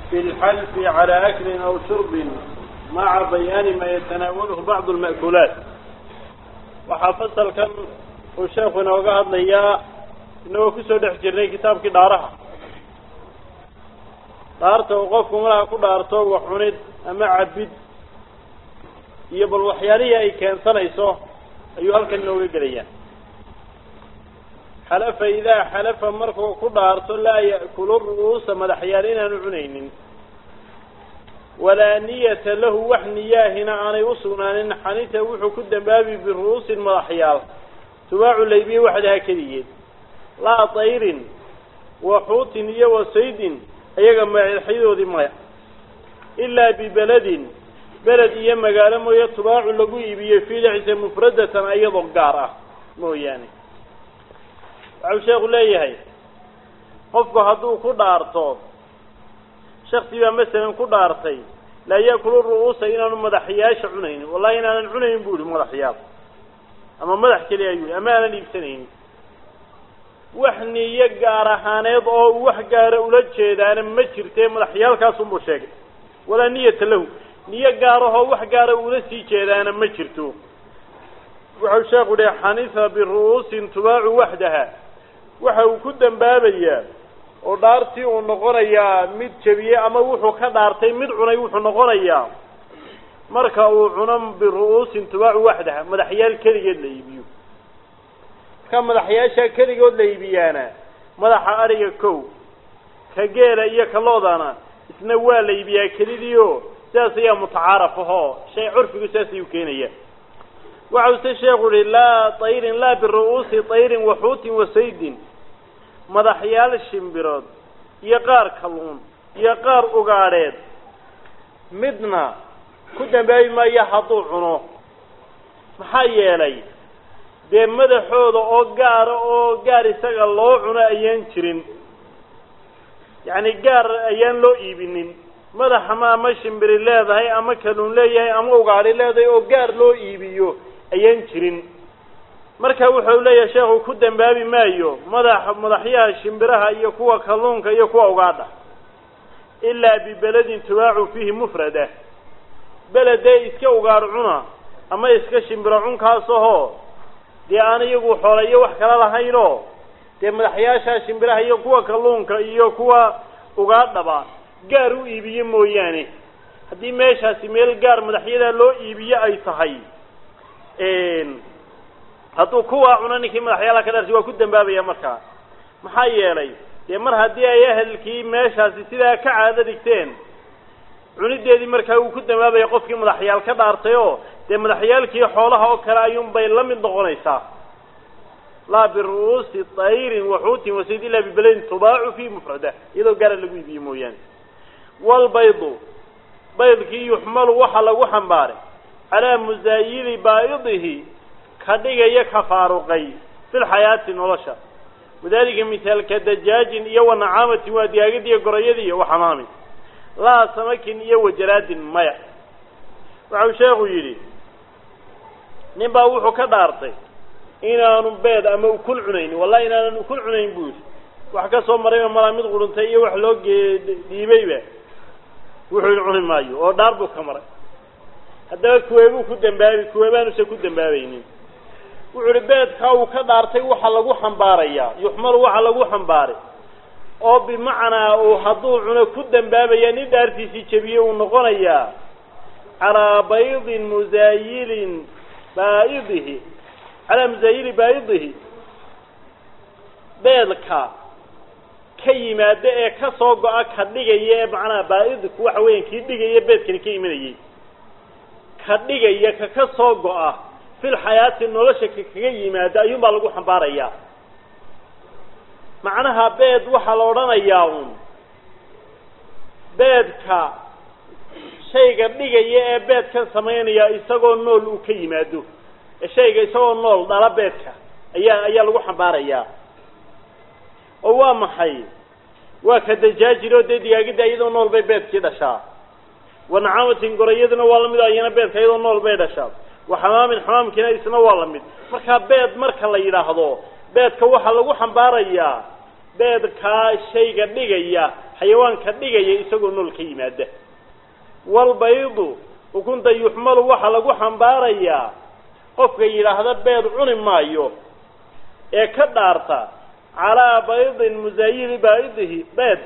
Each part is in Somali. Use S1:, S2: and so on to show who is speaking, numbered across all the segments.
S1: في الحلف على أكل أو شرب مع بيان ما يتناوله بعض المأكولات waxaa fasalkan uu sheekhu inooga hadlayaa inagoo kusoo dhex jirnay kitaabkii dhaaraha dhaarta uu qofku malaha ku dhaarto wax cunid ama cabid iyo bal waxyaalihii ay keensanayso ayuu halkan inooga gelayaa xalafa idaa xalafa markuu ku dhaarto laa ya'kulu ru'uusa madaxyaal inaanu cunaynin walaa niyata lahu wax niyaahina aanay u sugnaanin xanita wuxuu ku dambaabi biru'uusin madaxyaal tubaacu laybiye waxdaha keligeed laa tayrin wa xuutin iyo wa saydin iyaga madaxyadoodii maya ilaa bibeledin beled iyo magaalo mooye tubaacu lagu iibiyo fiilixisa mufradatan iyadoo gaar ah mooyaane waxau sheekhu leeyahay qofku hadduu ku dhaarto shaksi baa masalan ku dhaartay laa yaakulu ru'uusa inaanu madaxyaasha cunaynin wallahi inaanan cunaynin bu ihi madaxyaal ama madax keliya ayuu ama aanan iibsanaynin wax niyo gaar ahaaneed oo uu wax gaara ula jeedaana ma jirtee madaxyaalkaasunbuu sheegay walaa niyata lahu niyo gaarahoo wax gaara ula sii jeedaana ma jirto wuxuu sheekhu yihi xanifa biru'uusin tubaacu waxdaha waxa uu ku dambaabayaa oo dhaartii uu noqonayaa mid jebiyey ama wuxuu ka dhaartay mid cunay wuxuu noqonayaa marka uu cuno biru'uusin tubaacu waxdaha madaxyaal keligeed la iibiyo marka madaxyaasha keligood la iibiyaana madaxa ariga kow ka geela iyo ka loodana isna waa la iibiyaa kelidiio sidaas ayaa mutacaaraf ahoo shay curfigu sidaas ayuu keenaya waxau se sheekhu yihi laa tayrin laa biru'uusi tayrin wa xuutin wa saydin madaxyaal shimbirood iyo qaar kalluun iyo qaar ugaadheed midna ku dambaabi maayo hadduu cuno maxaa yeelay dee madaxooda oo gaara oo gaar isaga loo cuno ayaan jirin yacni gaar ayaan loo iibinin madaxa ma ama shimbiri leedahay ama kalluun leeyahay ama ugaadhi leedahay oo gaar loo iibiyo ayaan jirin marka wuxuu leeyahay sheekhu ku dambaabi maayo madax madaxyaha shimbiraha iyo kuwa kalluunka iyo kuwa ugaadha ilaa bibeledin tubaacu fiihi mufrada beledee iska ugaadh cuna ama iska shimbiro cunkaasahoo dee aan iyagu xoola iyo wax kala lahaynoo dee madaxyaasha shimbiraha iyo kuwa kalluunka iyo kuwa ugaadhaba gaar u iibiye mooyaane haddii meeshaasi meel gaar madaxyadaa loo iibiye ay tahay hadduu kuwaa cuno ninkii madaxyaalaha ka dhartay waa ku dambaabaya markaa maxaa yeelay dee mar haddii ay ahelkii meeshaasi sidaa ka caado dhigteen cunideedii markaa uu ku dambaabaya qofkii madaxyaal ka dhaartay oo dee madaxyaalkii xoolaha oo kale ayuunbay la mid noqonaysaa laa biru'uusi tayrin waxuutin wasayd ilaa bibeledin tubaacu fii mufrada iyadoo gaara lagu iibiye mooyaane walbaydu baydkii yuxmalu waxaa lagu xambaaray calaa musaayili baa'idihi ka dhigaya ka faaruqay fi lxayaati nolosha wadalika mithaalka dajaajin iyo wa nacaamatin waa digaagadi iyo gorayadii iyo waxamaamin laa samakin iyo wajaraadin maya waxau sheekhu yidhi nin baa wuxuu ka dhaartay inaanu beed ama ukun cunaynin wallahi inaanan ukun cunayn buu yidhi wax ka soo marayba malaa mid quruntay iyo wax loo gee dhiibayba wuxuu yidhi cuni maayo oo dhaar buu ka maray haddaba kuweebuu ku dambaabi kuweebaanuse ku dambaabaynin wuxuu ihi beedkaa uu ka dhaartay waxa lagu xambaarayaa yuxmalu waxa lagu xambaaray oo bimacnaa uu hadduu cuno ku dambaabaya nin dhaartiisii jebiye uu noqonayaa calaa baydin musaayilin baa'idihi calaa musaayili baa'idihi beedka ka yimaada ee ka soo go-a ka dhigaya ee macnaha baa-idku waxa weeyaan kii dhigaya beedkani ka imanayay ka dhigaya ka ka soo go-a fil xayaati nolosha ka kaga yimaada ayuun baa lagu xambaarayaa macnaha beed waxaa la odhanayaa un beedka shayga dhigaya ee beedkan samaynaya isagoo nool uu ka yimaado ee shayga isagoo nool dhala beedka ayaa ayaa lagu xambaarayaa oo waa maxay waa ka dajaajiro dee digaagida iyadoo nool bay beedkii dhashaa wanacaamatin gorayaduna waa lamid ayana beedka iyadoo nool bay dhashaa waxamaamin xamaamkiina isna waa lamid markaa beed marka la yidhaahdo beedka waxaa lagu xambaarayaa beedkaa shayga dhigaya xayawaanka dhigaya isagoo nool ka yimaada walbaydu ukunta yuxmalu waxaa lagu xambaarayaa qofka yidhaahda beed cuni maayo ee ka dhaarta calaa baydin musaayili baa'idihi beed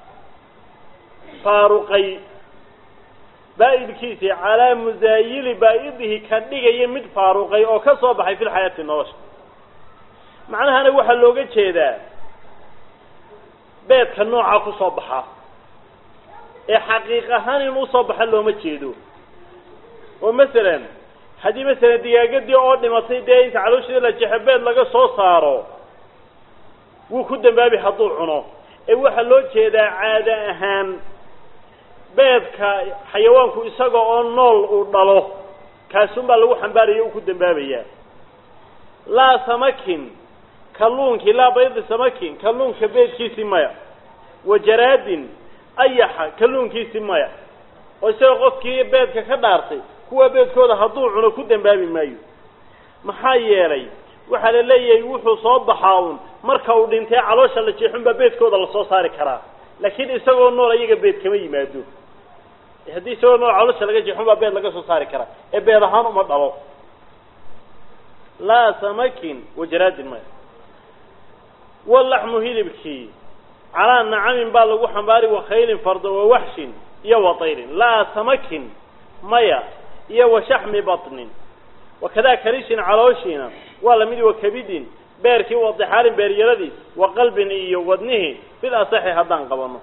S1: faaruqay baa'idkiisii calaa musaayili baa'idihi ka dhigaya mid faaruqay oo ka soo baxay fil xayaati nolosha macnahana waxaa looga jeedaa beedka noocaa ku soo baxa ee xaqiiq ahaan in usoo baxa looma jeedo oo masalan haddii masalan digaagadii oo dhimatay dee inta caloosheeda la jeexo beed laga soo saaro wuu ku dambaabi hadduu cuno ee waxaa loo jeedaa caado ahaan beedka xayawaanku isaga oo nool uu dhalo kaasunbaa lagu xambaaraya uu ku dambaabayaa laa samakin kalluunkii laa baydi samakin kalluunka beedkiisii maya wa jaraadin ayaxa kalluunkiisii maya oo isagoo qofkii beedka ka dhaartay kuwa beedkooda hadduu cuno ku dambaabi maayo maxaa yeelay waxaa la leeyahay wuxuu soo baxaa un marka uu dhintay caloosha la jeexunbaa beedkooda lasoo saari karaa laakiin isagoo nool ayaga beed kama yimaado haddii isagoo nool caloosha laga jeexunbaa beed laga soo saari karaa ee beed ahaan uma dhalo laa samakin wajaraadin maya walaxmu hilibkii calaa nacamin baa lagu xambaari wakhaylin fardo wawaxshin iyo watayrin laa samakin maya iyo washaxmi batnin wakadaa karishin calooshiina waa lamid wakabidin beerkii wadixaalin beeryaradii wa qalbin iyo wadnihii fil asaxi haddaan qabano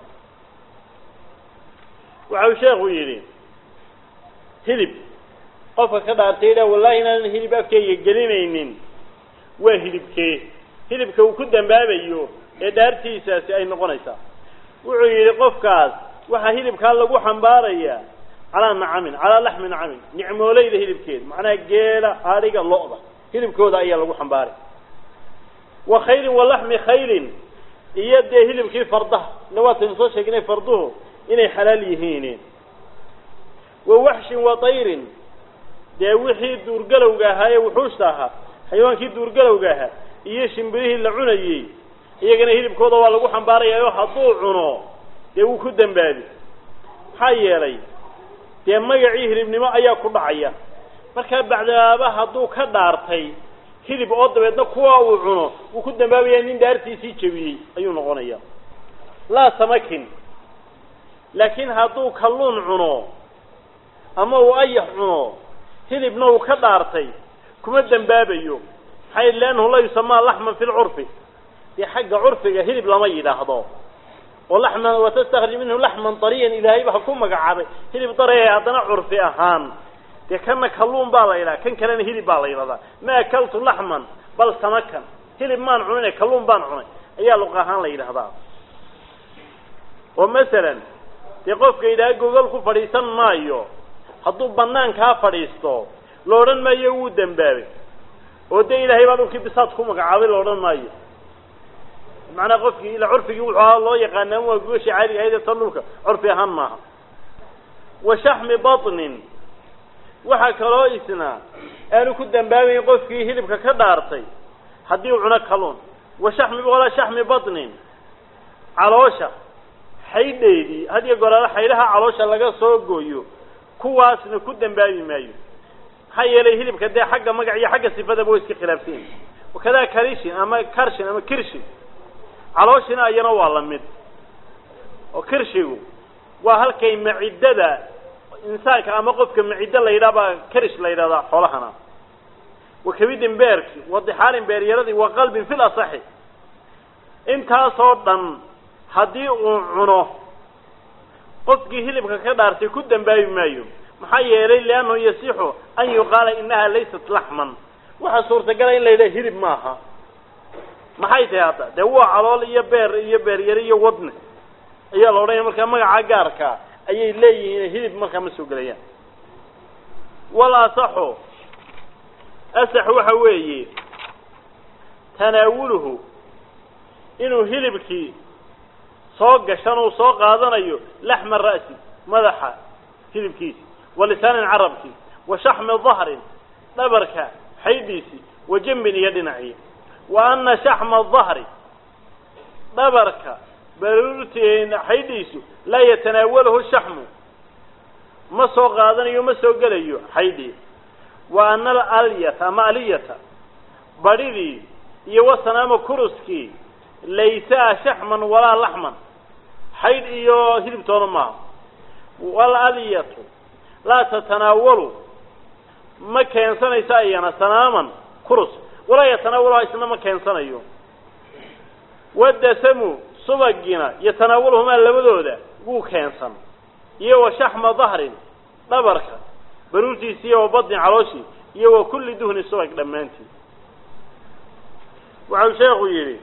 S1: waxau sheekhu yidhi hilib qofka ka dhaartay idha wallahi inaanan hilib afkeyga gelinaynin waa hilibkee hilibka uu ku dambaabayo ee dhaartiisaasi ay noqonaysaa wuxuu yidhi qofkaas waxaa hilibkaa lagu xambaarayaa calaa nacamin calaa laxmi nacamin nicmooleyda hilibkeeda macnaha geela adhiga lo-da hilibkooda ayaa lagu xambaaray wa khaylin wa laxmi khaylin iyo dee hilibkii fardaha ila waataynu soo sheegnay farduhu inay xalaal yihiin wa waxshin wa tayrin dee wixii duurgalowga ahaa ee wuxuushta ahaa xayawaankii duurgalowga ahaa iyo shimbirihii la cunayey iyagana hilibkooda waa lagu xambaarayaa oo hadduu cuno dee wuu ku dambaabi maxaa yeelay dee magacii hilibnimo ayaa ku dhacaya markaa bacdaaba hadduu ka dhaartay hilib oo dabeedna kuwa uu cuno wuu ku dambaabayaa nin dhaartiisii jebiyey ayuu noqonaya laa samakin laakiin hadduu kalluun cuno ama uu ayax cuno hilibna uu ka dhaartay kuma dambaabayo maxaa yidhi liannahu la yusamaa laxman fi lcurfi dee xagga curfiga hilib lama yidhaahdo oo laxman watastakhrij minhu laxman dariyan ilaahay baa ku magacaabay hilib daree haddana curfi ahaan dee kana kalluun baa la yidhaha kan kalena hilib baa la yidhahdaa ma akaltu laxman bal samakan hilib maan cunine kalluun baan cunay ayaa luq ahaan la yidhahdaa oo masalan dee qofka yidhaha gogol ku fadhiisan maayo hadduu banaankaa fadhiisto la odhan maayo wuu dembaabay oo dee ilaahay baa dhulkii bisaad ku magacaabay la odhan maayo macnaa qofkii ila curfigii wuxuu ahaa loo yaqaanaa waa goosha caadiga ahayd ee tan dhulka curfi ahaan maaha wa shaxmi batnin waxaa kaloo isna aanu ku dambaabayn qofkii hilibka ka dhaartay haddii uu cuno kalluun wa shaxmi walaa shaxmi batnin caloosha xaydheedii hadiyo goraale xaydhaha caloosha laga soo gooyo kuwaasna ku dambaabi maayo maxaa yeelay hilibka dee xagga magac iyo xagga sifadaba way iska khilaafsan yihin wakadaa karishin ama karshin ama kirshin calooshina iyana waa la mid oo kirshigu waa halkay maciddada insaanka ama qofka maciddo la yidhaha baa karish la yidhahdaa xoolahana wa kabidin beerki wa dixaalin beeryaradii wa qalbin fil asaxi intaasoo dhan haddii uu cuno qofkii hilibka ka dhaartay ku dambaabi maayo maxaa yeelay liannahu yasixu an yuqaala inaha laysat laxman waxaa suurtagala in la yidhaha hilib maaha maxay tahay hadda dee waa calool iyo beer iyo beeryare iyo wadne ayaa la odhanaya markaa magaca gaarka ayay leeyihiin hilib markaa ma soo gelayaan wal asaxu asax waxa weeye tanaawuluhu inuu hilibkii soo gashan uu soo qaadanayo laxma ra'si madaxa hilibkiisi wa lisaanin carabkii wa shaxmi dahrin dhabarka xaydiisi wa jambin iyo dhinacii wa ana shaxma dahri dhabarka baruurti xaydhiisu laa yatanaawalahu shaxmu ma soo qaadanayo ma soo gelayo xaydhii wa ana alalyata ama aliyata badhidii iyo wasanaama kuruskii laysaa shaxman walaa laxman xaydh iyo hilibtoona maaha walaliyatu laa tatanaawalu ma keensanayso ayana sanaaman kurus walaa yatanaawaluha isna ma keensanayo wadasamu subagina yatanaawaluhumaa labadooda wuu keensan iyo wa shaxma dahrin dhabarka baruurtiisi iyo wa badin calooshii iyo wa kulli duhni subag dhammaantii waxau sheekhu yidhi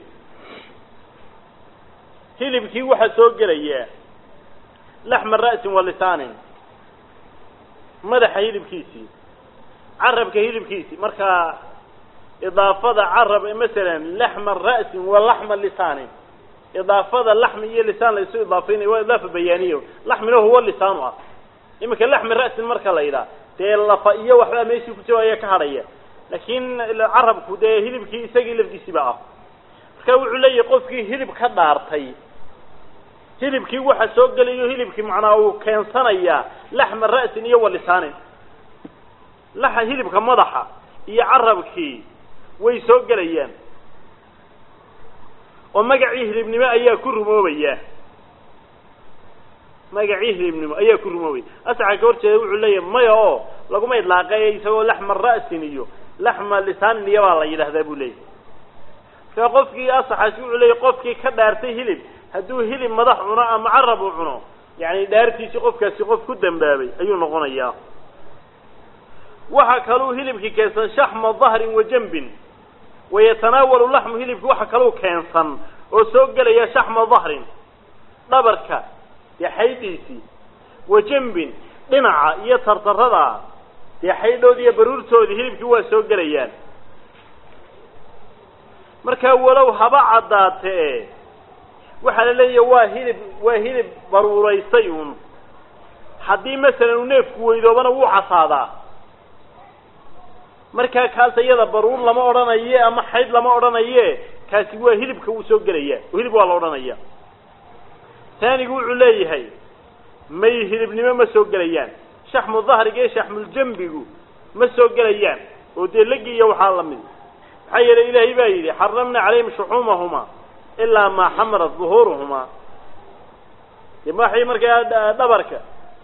S1: hilibkii waxaa soo gelayaa laxma ra'sin wa lisaanin madaxa hilibkiisii carabka hilibkiisii markaa idaafada carab masalan laxma ra'sin wa laxma lisaanin idaafada laxmi iyo lisaan la isu idaafaynayo waa idaafa bayaaniya laxmina huwa lisaanu ah iminka laxmi ra'sin marka la yidhaha dee lafa iyo waxbaa meeshii ku jiro ayaa ka hadhaya laakiin carabku dee hilibkii isagii lafdiisiba ah marka wuxuu leeyahay qofkii hilib ka dhaartay hilibkii waxa soo gelayo hilibkii macnaa uu keensanayaa laxma ra'sin iyo wa lisaanin laxa hilibka madaxa iyo carabkii way soo gelayaan oo magacii hilibnimo ayaa ku rumoobaya magacii hilibnimo ayaa ku rumoobaya asaxa ka horjeeda wuxuu leeyahay maya oo laguma idlaaqay isagoo laxma ra'sin iyo laxma lisaanin iyo baa la yidhahdaa buu leeyahay marka qofkii asaxaasi wuxuu leeyahy qofkii ka dhaartay hilib hadduu hilib madax cuno ama carab uu cuno yani dhaartiisii qofkaasi qof ku dambaabay ayuu noqonayaa waxa kaluu hilibkii keensan shaxma dahrin wa jambin wayatanaawalu laxmu hilibki waxa kaluu keensan oo soo gelaya shaxma dahrin dhabarka dee xaydhiisii wa jambin dhinaca iyo tartarada dee xaydhoodii iyo baruurtoodii hilibkii waa soo gelayaan markaa walow haba caddaatee waxaa la leeyahay waa hilib waa hilib baruuraystay uun haddii masalan uu neefku weydoobana wuu casaadaa markaa kaas iyada baruur lama odhanaye ama xayd lama odhanaye kaasi waa hilibka wuu soo gelaya oo hilib waa la odhanaya taanigu wuxuu leeyahay may hilibnimo ma soo gelayaan shaxmu dahriga iyo shaxmuljambigu ma soo gelayaan oo dee legi iyo waxaa lamid maxaa yeelay ilaahay baa yidhi xaramna calayhim shuxuumahuma ilaa maa xamarat duhuuruhumaa de waxay markaa dhabarka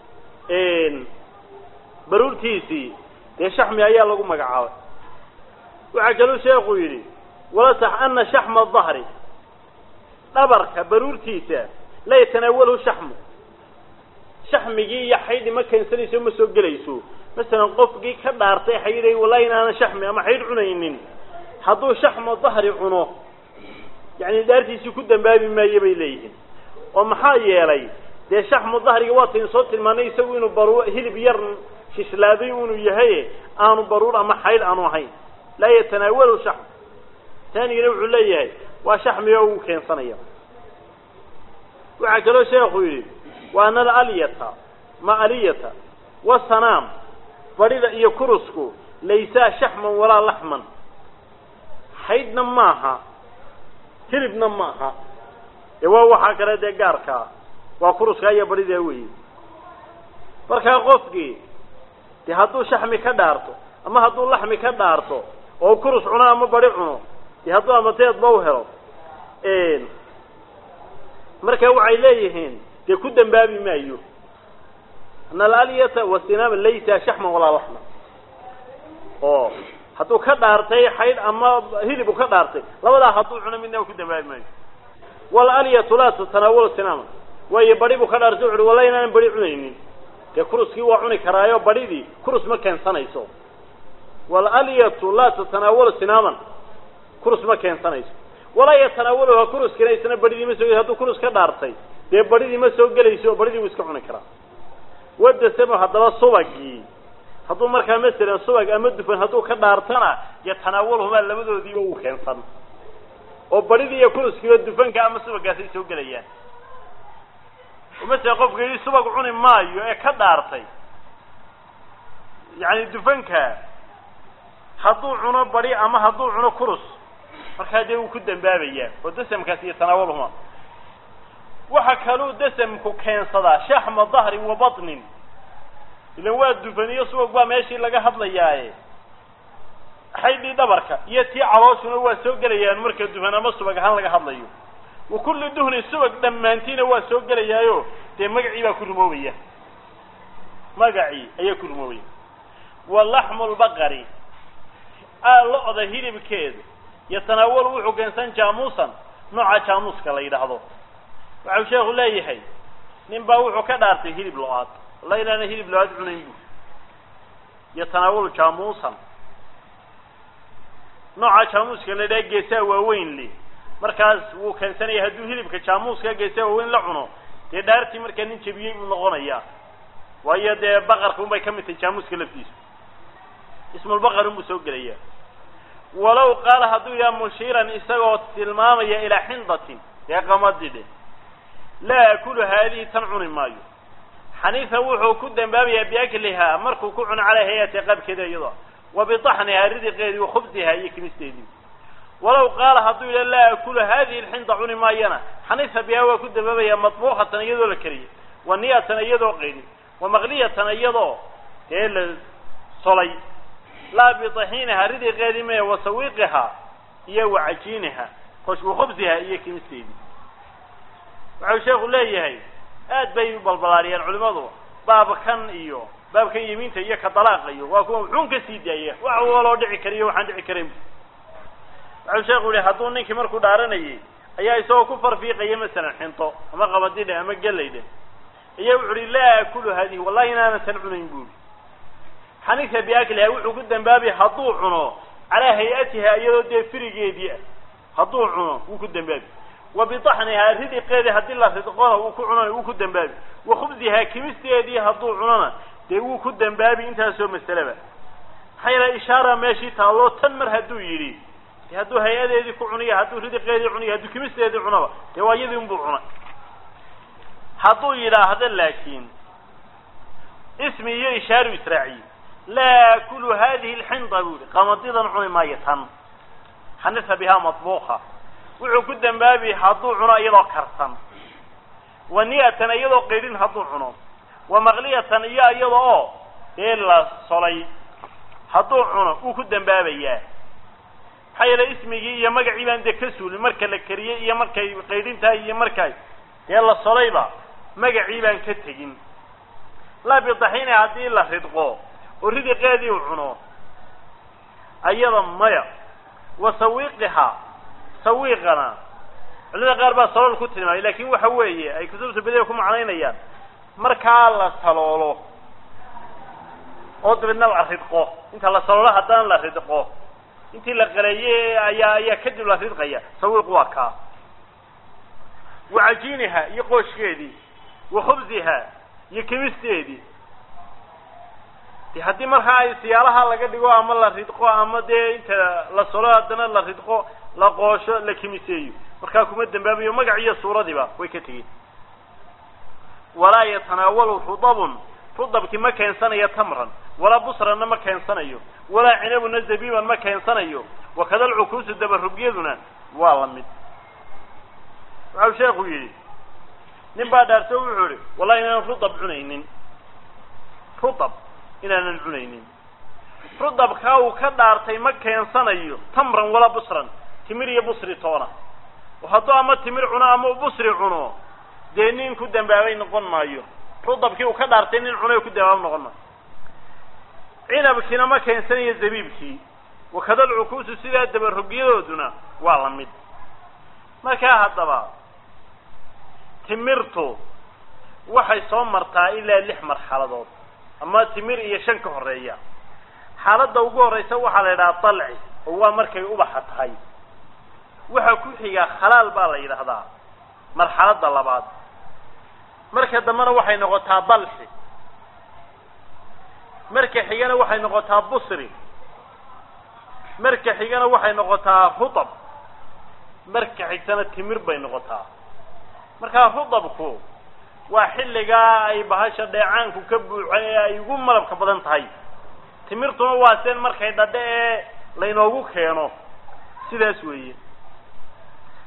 S1: baruurtiisii dee shaxmi ayaa lagu magacaabay waxaa kaluu sheekhu yidhi walasax ana shaxma dahri dhabarka baruurtiisa la yatanaawalahu shaxmu shaxmigii iyo xaydhi ma keensanayso ma soo gelayso masalan qofkii ka dhaartay xaydhay wallahi inaanan shaxmi ama xaydh cunaynin hadduu shaxma dahri cuno yani dhaartiisii ku dambaabi maayo bay leeyihiin oo maxaa yeelay dee shaxmu dahriga waataynu soo tilmaanay isagu inuu baruur hilib yar shislaaday unu yahay aanu baruur ama xaydh aanu ahayn laa yatanaawalu shaxm taanigina wuxuu leeyahay waa shaxmiga uu keensanaya waxaa kaloo sheekhu yidhi wa ana alalyata ma aliyata wasanaam badhida iyo kurusku laysaa shaxman walaa laxman xaydhna maaha hilibna maaha ee waa waxaa kale dee gaarkaa waa kuruskaa iyo badhidaa weeye markaa qofkii dee hadduu shaxmi ka dhaarto ama hadduu laxmi ka dhaarto oo kurus cuno ama badi cuno dee hadduu amateedba u helo marka waxay leeyihiin dee ku dambaabi maayo ana alalyata wasinaama laysa shaxman walaa laxman oo hadduu ka dhaartay xaydh ama hilib uu ka dhaartay labadaa hadduu cuno midna ku dambaabi maayo walalyatu laa tatanaawalu sinaama waayo badi buu ka dhaartay wuxu uhi wallahi inaanan badi cunaynin dee kuruskii waa cuni karaayo badhidii kurus ma keensanayso walalyatu laa tatanaawalu sinaaman kurus ma keensanayso walaa yatanaawaluha kuruskina isna badhidii ma soo hadduu kurus ka dhaartay dee badhidii ma soo gelayso oo badhidii wuu iska cuni karaa wadasamo haddaba subagii hadduu markaa masalan subag ama dufan hadduu ka dhaartana yatanaawaluhumaa labadoodiiba wuu keensan oo badhidii iyo kuruskiiba dufanka ama subagaasay soo gelayaan masala qofka yidhi subag cuni maayo ee ka dhaartay yacni dufanka hadduu cuno badi ama hadduu cuno kurus markaa dee wuu ku dambaabayaa oo dasamkaas iyo tanaawulhuma waxa kaluu dasamku keensadaa shaxma dahri wa batnin ilan waa dufaniyo subag baa meeshii laga hadlayaaye xaydhii dhabarka iyo tii calooshuna waa soo gelayaan marka dufan ama subag ahaan laga hadlayo wa kulli duhnin subag dhammaantiina waa soo gelayaayo dee magacii baa ku rumoobaya magacii ayaa ku rumoobaya wa laxmu lbaqari lo-da hilibkeedu yatanaawalu wuxuu keensan jaamuusan nooca jaamuuska la yidhaahdo waxau sheekhu leeyahay nin baa wuxuu ka dhaartay hilib lo-aad walla inaana hilib lo-aad cunayn bu yatanaawalu jaamuusan nooca jaamuuska la yidhaha geesaha waaweyn le markaas wuu keensanaya hadduu hilibka jaamuuska geesaha waaweyn la cuno dee dhaartii markaa nin jebiyey buu noqonayaa waayo dee baqarka un bay ka mid tahay jaamuuska laftiisa ismulbaqar unbuu soo gelaya walow qaala hadduu yaha mushiiran isagoo tilmaamaya ilaa xindatin dee qamadii dhe laa akulu haadihi tan cuni maayo xaniifa wuxuu ku dambaabayaa biaklihaa markuu ku cuno calaa hay-ati qaabkeeda iyadoo wa bitaxnihaa ridiqeedii wa khubsihaa iyo kimisteedii walow qaala hadduu yidha laa akulu haadihi lxinda cuni maayana xaniifa bihaa waa ku dambaabayaa madbuuqatan iyadoo la kariyay wa niyatan iyadoo qeydin wa maqliyatan iyadoo dee la solay laa bitaxiinihaa ridiqeedii mee wa sawiiqihaa iyo wa cajiinihaa kosh wa khubsihaa iyo kimisteedii waxau sheekhu leeyahay aad bay u balbalaariyeen culimadu baabkan iyo baabkan yemiinta iyo ka dalaaqa iyo waa kuwa muxuun ka sii daaya wax waloo dhici kariyo waxaan dhici karayn waxau sheekhu yihi hadduu ninkii markuu dhaaranayay ayaa isagoo ku farfiiqaya masalan xinto ama qabadidhe ama gelaydhe ayaa wuxu uhi laa akulu haadihi wallahi inaanan tan cunayn buuri xanifa biakliha wuxuu ku dambaabay hadduu cuno calaa hay-atiha iyadoo dee firigeedii ah hadduu cuno wuu ku dambaabi wa bitaxnihaa ridiqeedii haddii la ridqona wuu ku cunona wuu ku dambaabi wa khubsihaa kimisteedii hadduu cunona dee wuu ku dambaabi intaasoo masaleba maxaa yeele ishaara meeshii taalloo tan mar hadduu yidhi de hadduu hay-adeedii ku cuniyo hadduu ridiqeedii cuniyo hadduu kimisteedii cunaba dee waa iyadii unbuu cunay hadduu yidhaahdo laakiin ismi iyo ishaaru israaciye laa akulu hadihi lxinda buu yihi qamadidan cuni maayo tan xanifa bihaa madbuuqa wuxuu ku dambaabi hadduu cuno iyadoo karsan wa niyatan iyadoo qaydhin hadduu cuno wa maqliyatan iyo iyada oo dee la solay hadduu cuno wuu ku dambaabayaa maxaa yeele ismigii iyo magacii baan dee ka suulin marka la kariyey iyo markay qaydhin tahay iyo markay dee la solayba magacii baan ka tegin laa bidaxiini haddii la ridqo oo ridiqeedii u cuno ayada maya wa sawiiqihaa sawiiqana culimada qaar baa salool ku tilmaamay laakin waxa weeye ay kutubta badiya ku macnaynayaan markaa la saloolo oo dabeedna la ridqo inta la saloolo haddana la ridqo intii la qaleeyey ayaa ayaa kadib la ridqaya sawiiq waa kaa wa cajiiniha iyo qooshkeedii wa khubsiha iyo kimisteedii de haddii markaa ay siyaalaha laga dhigo ama la ridqo ama dee inta la solo haddana la ridqo la qoosho la kimiseeyo markaa kuma dambaabayo magac iyo suuradiiba way ka tegeen walaa yatanaawalu rudabun rudabki ma keensanayo tamran walaa busranna ma keensanayo walaa cinabuna zabiiban ma keensanayo wakada alcukuusu dabarugyaduna waa la mid waxau sheekhu yidhi nin baa dhaarto wuxuu yihi wallahi inaanan rudab cunaynin rudab inaanan cunaynin rudabkaa uu ka dhaartay ma keensanayo tamran walaa busran timir iyo busri toona oo hadduu ama timir cuno ama busri cuno dee nin ku dambaabay noqon maayo rudabkii uu ka dhaartay nin cunay ku dambaaba noqon maayo cinabkiina ma keensanayo zabiibkii wakada alcukuusu sidaa dabarogyadooduna waa la mid markaa haddaba timirtu waxay soo martaa ilaa lix marxaladood ama timir iyo shan ka horeeya xaaladda ugu horreysa waxaa la yidhaha dalci oo waa markay ubaxa tahay waxa ku xigaa khalaal baa la yidhaahdaa marxaladda labaad marka dambena waxay noqotaa dalxi marka xigana waxay noqotaa busri marka xigana waxay noqotaa rudab marka xigtana timir bay noqotaa markaa rudabku waa xilligaa ay bahasha dheecaanku ka buuxa ee ay ugu malabka badan tahay timirtuna waa seen markay dhadhe ee laynoogu keeno sidaas weeye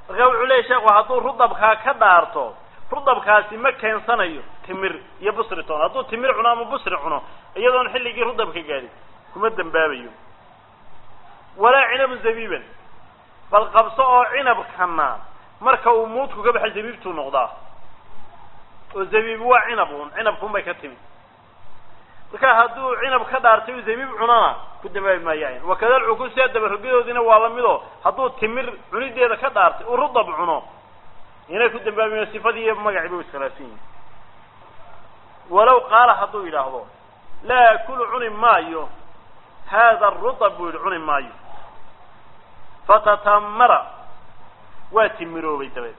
S1: marka wuxuu leeyahy sheekhu hadduu rudabkaa ka dhaarto rudabkaasi ma keensanayo timir iyo busri toon hadduu timir cuno ama busri cuno iyadoon xilligii rudabka gaadhin kuma dembaabayo walaa cinabu zabiiban bal qabso oo cinabkana marka uu muudku ka baxay zabiibtuu noqdaa oo zabiib waa cinab un cinabkuun bay ka timid marka hadduu cinab ka dhaartay u zabiib cunana ku dambaabi maayaan wakada alcukuus sia dabarogadoodiina waa lamido hadduu timir cunideeda ka dhaartay uu rudab cuno inay ku dambaabimayo sifadii iyo magacii ba u iskhilaafsan yihin walow qaala hadduu yidhaahdo laa akulu cuni maayo hada rudab buu yidhi cuni maayo fatatamara waa timiroobay dabeed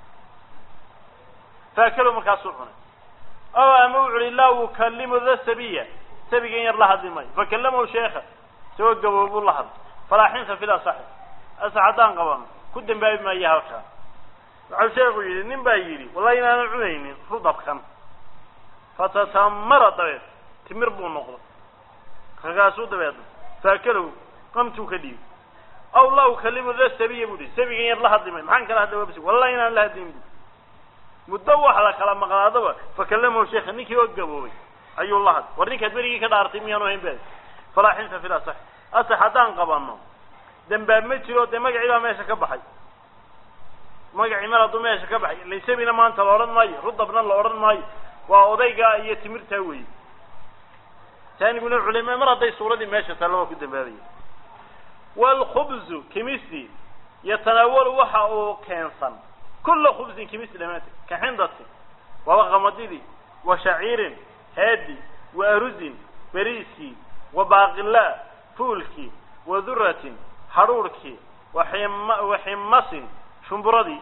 S1: faakalo markaasuu cunay o ama wuxu uhi laa ukalimu da sabiya sabigan yar la hadli maayo fakallamahu sheekha isagoo gaboobuu la hadlay falaa xinsa fil asaxi asax haddaan qabano ku dambaabi maayo halkaa waxau sheekhu yidhi nin baa yidhi wallahi inaanan cunaynin rudabkan fatatamara dabeed timir buu noqday markaasuu dabeed faakalow qamtuu ka dhiibi aw laa ukalimu da sabiya bu hi sabigan yar la hadli maayo maxaan kala hadla wabs wallahi inaan la hadlin bu muddo wax la kala maqnaadaba fakallamahu sheekha ninkii oo gaboobay ayuu la hadlay war ninkaad berigii ka dhaartay miyaanu hayn ba falaa xinsa fil asax asax haddaan qabano dambaab ma jiro dee magacii baa meesha ka baxay magacii mar hadduu meesha ka baxay laysabina maanta la odhan maayo rudabna la odhan maayo waa odaygaa iyo timirtaa weeye taaniguna culima mar hadday suuradii meesha taalla waa ku dambaabaya waalkhubzu kimisi yatanaawalu waxa uu keensan kula khubsin kimisi dhamaanteed ka xindati waba qamadidii wa shaciirin haadi wa aruzin beriiskii wa baaqilaa fuulkii wa duratin hadhuurhkii waxim wa ximasin shumburadii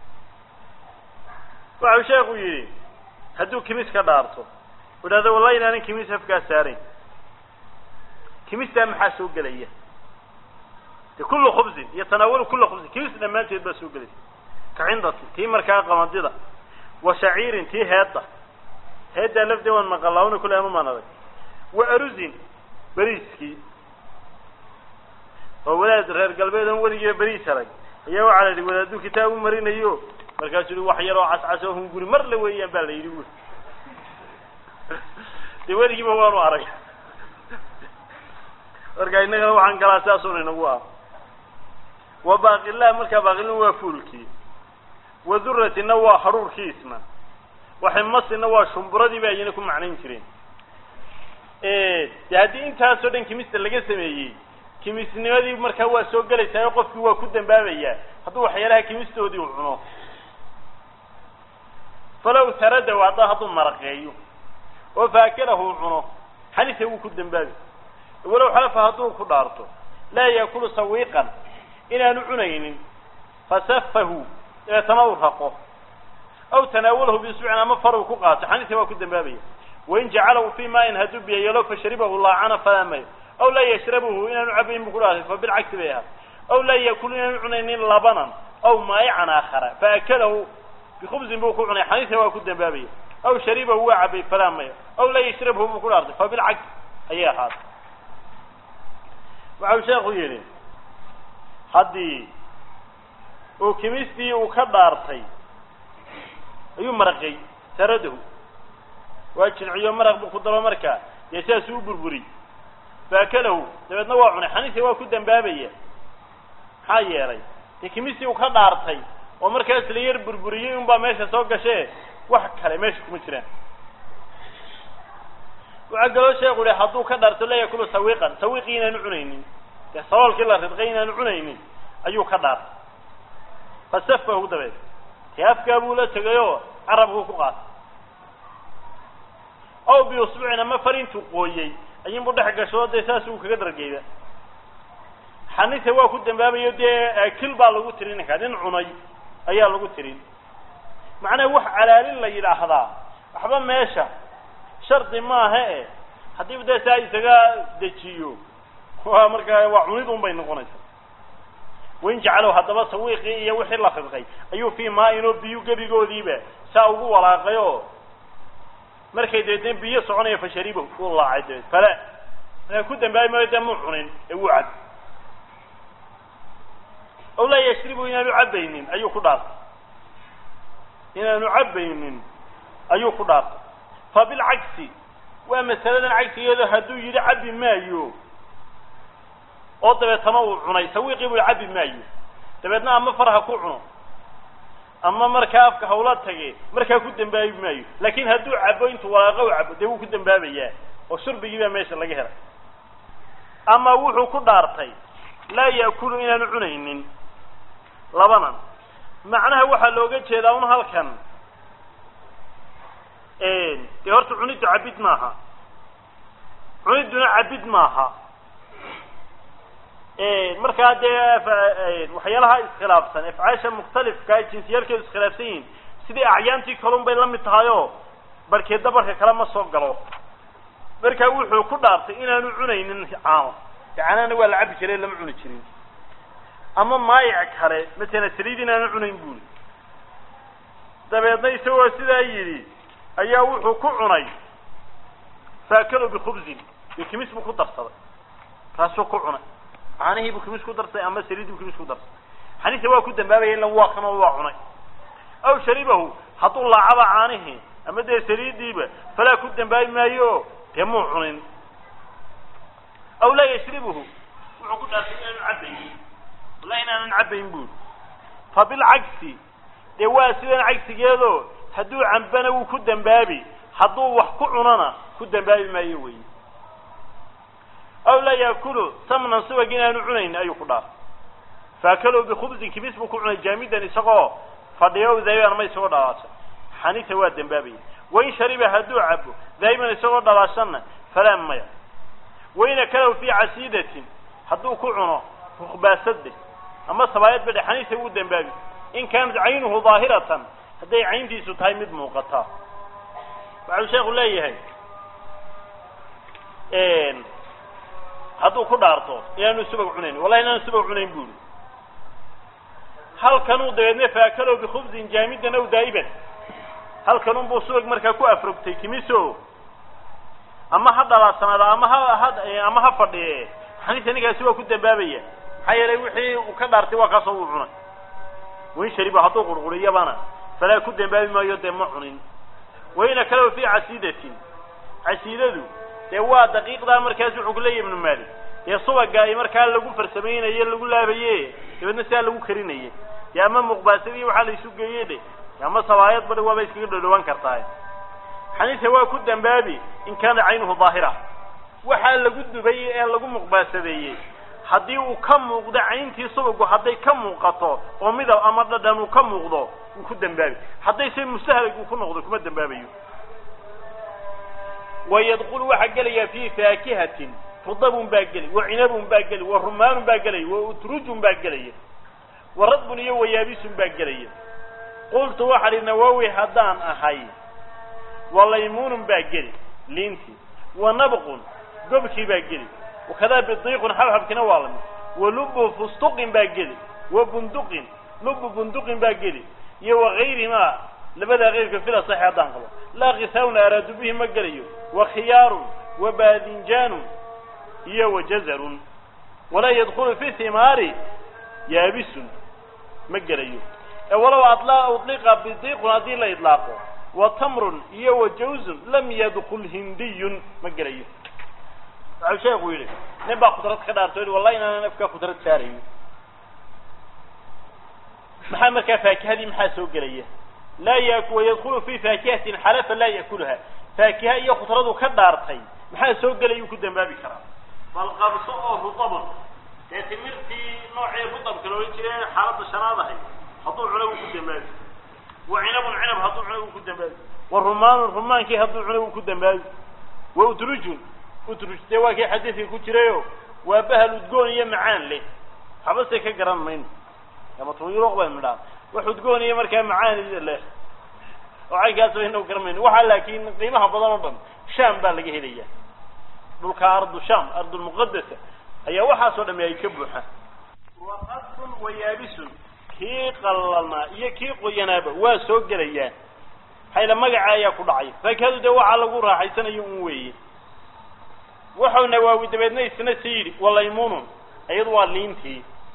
S1: waxau sheekhu yidhi hadduu kimis ka dhaarto u idhahdo wallahi inaanan kimis afkaa saarayn kimistaa maxaa soo gelaya de kula khubsin yatanaawalu kula khubsin kimis dhammaanteed baa soo gelaysa ka cindati tii markaa qamadida wa shaciirin tii heedda heeddaa lafdee waan maqalaawna kule ama maan adag wa aruzin beriiskii oo wadaad reer galbeed oon weligiiba beriis arag ayaa waxaa la yidhi wadaaduu kitaab u marinayo markaasuu yihi wax yaroo cascas oo hunguri mar la weeyaan baa la yidhi wu dee weligiiba waanu arag marka innagana waxaan galaa sidaasuna inagu ah wa baaqilah markaa baaqilin waa fuulkii wa duratina waa hadhuurkiisna wa ximasina waa shumburadii ba ayana ku macnayn jireen de haddii intaasoo dhan kimista laga sameeyey kimisnimadii markaa waa soo gelaysaa oo qofkii waa ku dambaabayaa hadduu waxyaalaha kimistoodii u cuno falaw taradaw hadda hadduu maraqeeyo oo faakalahu u cuno xanisa wuu ku dambaabi walow xalafa hadduu ku dhaarto laa yaakulu sawiiqan inaanu cunaynin fasafahu dabeetana uu raqo aw tanaawalahu biisbucin ama far uu ku qaato xanisa waa ku dambaabaya wain jacalahu fii maain hadduu biyo yeelo fasharibahu laacana falaa mayo aw laa yashrabuhu inaanu cabayn buu ku dhaartay fa bilcagsi bay ahaa aw laa yaakulu inaanu cunaynin labanan aw maayican aakhara faakalahu bikubsin buu ku cunay xanisa waa ku dambaabaya aw sharibahu waa cabay falaa mayo aw laa yashrabhu buu ku dhaartay fa bilcagsi ayay ahaatay waxau sheekhu yidhi haddii uu kimistii uu ka dhaartay ayuu maraqay saradahu waa jinciyo maraq buu ku daba markaa dee sidaasuu u burburiy faakalahu dabeedna waa cunay xaniisa waa ku dambaabaya maxaa yeelay dee kimistii uu ka dhaartay oo markaas la yar burburiyey unbaa meesha soo gashee wax kale meesha kuma jiraan waxaa kaloo sheekhu yihi hadduu ka dhaarto la yakulu sawiiqan sawiiqii inaanu cunaynin dee saloolkii la ridqay inaanu cunaynin ayuu ka dhaartay fasafahu dabeed dee afkaa buu la tegayoo carabkuu ku qaatay aw biusbucin ama farintuu qooyey ayinbuu dhex gashoo dee saas uu kaga dargeyda xanise waa ku dambaabayo dee aakil baa lagu tirin ninkaa nin cunay ayaa lagu tirin macnaha wax calaalin la yidhaahdaa waxba meesha shardi maaha e haddii dee saa isaga dejiyo waa markaa waa cunid un bay noqonaysaa wain jacalow haddaba sawiiqii iyo wixii la ridqay ayuu fii maain oo biyu gebigoodiiba saa ugu walaaqay oo markay dabeetna biyo soconaya fasharibo uu laacay dabeed fala markaa ku dambaabi maayo dee muu cunin ee wuu cad aw laa yashribu inaanu cabaynin ayuu ku dhaartay inaanu cabaynin ayuu ku dhaartay fa bilcagsi waa masaladan cagsigeedu hadduu yidhi cabi maayo oo dabeetana uu cunay sawiiqii buu cabi maayo dabeedna ama farha ku cuno ama markaa afka hawla tage markaa ku dembaabi maayo laakin hadduu cabo intuu walaaqo u cabo dee wuu ku dembaabayaa oo shurbigii baa meesha laga helay ama wuxuu ku dhaartay laa yaakulu inaanu cunaynin labanan macnaha waxaa looga jeedaa un halkan dee horta cuniddu cabid maaha cunidduna cabid maaha markaa dee waxyaalaha iskhilaafsan afcaasha mukhtalifka jinsiyaalkeedu iskhilaafsan yihiin sidii acyaantii kalun bay la mid tahay oo barkeedda barka kale ma soo galo markaa wuxuu ku dhaartay inaanu cunaynin caano caanahana waa la cabi jiray lama cuni jirin ama maayic kale masala saliid inaanu cunayn buuli dabeedna isagoo sidaa yidhi ayaa wuxuu ku cunay faakalo bikhubzin iyo kimis buu ku darsaday kaasuu ku cunay caanihii buu kimis ku darsaday ama saliidii buu kimis ku darsaday xaniisa waa ku dambaabaya ila waa kanoo waa cunay aw sharibahu hadduu laacaba caanihii ama dee saliidiiba falaa ku dambaabi maayo dee muu cunin aw laa yashribuhu wuxuu ku dhaartay inaanu cabayn wallahi inaanan cabayn buuri fa bilcagsi dee waa sidan cagsigeedo hadduu cambana wuu ku dambaabi hadduu wax ku cunona ku dambaabi maayo wey aw laa yaakulu samnan subag inaanu cunayn ayuu ku dhaartay faakalow bikhubsin kibis buu ku cunay jaamidan isagoo fadhiyo daa'iban ama isagoo dhalaashan xanisa waa dambaabaya wain shariba hadduu cabo daa'iman isagoo dhalaashanna falaa maya wain akalow fii casiidatin hadduu ku cuno rukbaasade ama sabaayad badhe xanisa wuu dambaabi in kaanat caynuhu daahiratan hadday cayntiisu tahay mid muuqata waxau sheekhu leeyahay hadduu ku dhaarto inaanu subag cunayn wallahi inaanu subag cunayn buuri halkanuu dabeedna faakalow bikhubsin jaamidan aw daa'iban halkanun buu subag markaa ku afrogtay kimiso ama ha dhalaasanaada ama ha ha ama ha fadhiye xaniisa ninkaasi waa ku dambaabaya maxaa yeelay wixii uu ka dhaartay waa kaasoo uu cunay wain shariba hadduu qurquriyabana falaa ku dambaabi maayo dee ma cunin waina kalow fii casiidatin casiidadu dee waa daqiiqdaa markaas wuxuu ku leeyahy ibnu maalik dee subaga ay markaa lagu farsamaynaye lagu laabaye dabeedna sidaa lagu karinaye dee ama muqbaasadiiy waxaa la isu geeye de ama sabaayad badi waaba iskaga dhodhowaan kartaa xaniisa waa ku dambaabi in kaana caynuhu daahira waxaa lagu dubay ee lagu muqbaasadeeyey haddii uu ka muuqdo cayntii subagu hadday ka muuqato oo midab ama dhadhan uu ka muuqdo wuu ku dambaabi hadday se mustahalig uu ku noqdo kuma dambaabayo wayadkulu waxaa gelaya fi faakihatin rudabun baa geli wa cinabun baa geli wa rumaanun baa gelaya wa utrujun baa gelaya wa radbun iyo wayaabisun baa gelaya qultu waxaa hi nawowi haddaan ahay wa laymunun baa geli liintii wa nabqun gobkii baa geli wakadaa bidiiqun xabxabkina waa lamid wa lubu fustuqin baa geli wa bunduqin lubu bunduqin baa geli iyo wagayrihimaa labadaa keyrka fila saxi haddaan qabo laa kisaawna araadu bihi ma gelayo wa khiyaarun wa baadinjaanun iyo wa jazarun walaa yadkulu fi himaari yaabisun ma gelayo ee walow adla udliqa bidiiqun haddii la idlaaqo wa tamrun iyo wa jawzun lam yadkul hindiyun ma gelayo waxau sheekhu yidhi nin baa kudrad ka dhaarto yidhi wallahi inaanan afkaa kudrad saarayn maxaa markaa faakihadii maxaa soo gelaya laa yak wayadkulu fi faakihatin xalafa laa yakuluha faakiha iyo kudradu ka dhaartay maxaa soo gelayuu ku dambaabi karaa bal qabso oo rutabun dee timirtii noocii rutabka loola jiray xaaladda shanaad ahay hadduu cuno wuu ku dambaabi wa cinabun cinab hadduu cuno wuu ku dambaabi wa rumaanun rumaankii hadduu cuno wuu ku dambaabi wa utrujun utruj dee waa kii xadiidka ku jirayo waa bahal udgoon iyo macaan leh habase ka garan mayno ama tuyuruq baynu dhaha wax udgoon iyo markaa macaan leh oo caynkaas baynu garan mayno waxaa laakiin qiimaha badan oo dhan sham baa laga helaya dhulka ardu sham ardulmuqadasa ayaa waxaasoo dhami ay ka buuxaan waqadun wa yaabisun kii qallalnaa iyo kii qoyanaaba waa soo gelayaan hayla magaca ayaa ku dhacay faakihadu dee waxaa lagu raaxaysanayo un weeye wuxuu nawaawi dabeedna isna si yidhi walaymunun iyadu waa liintii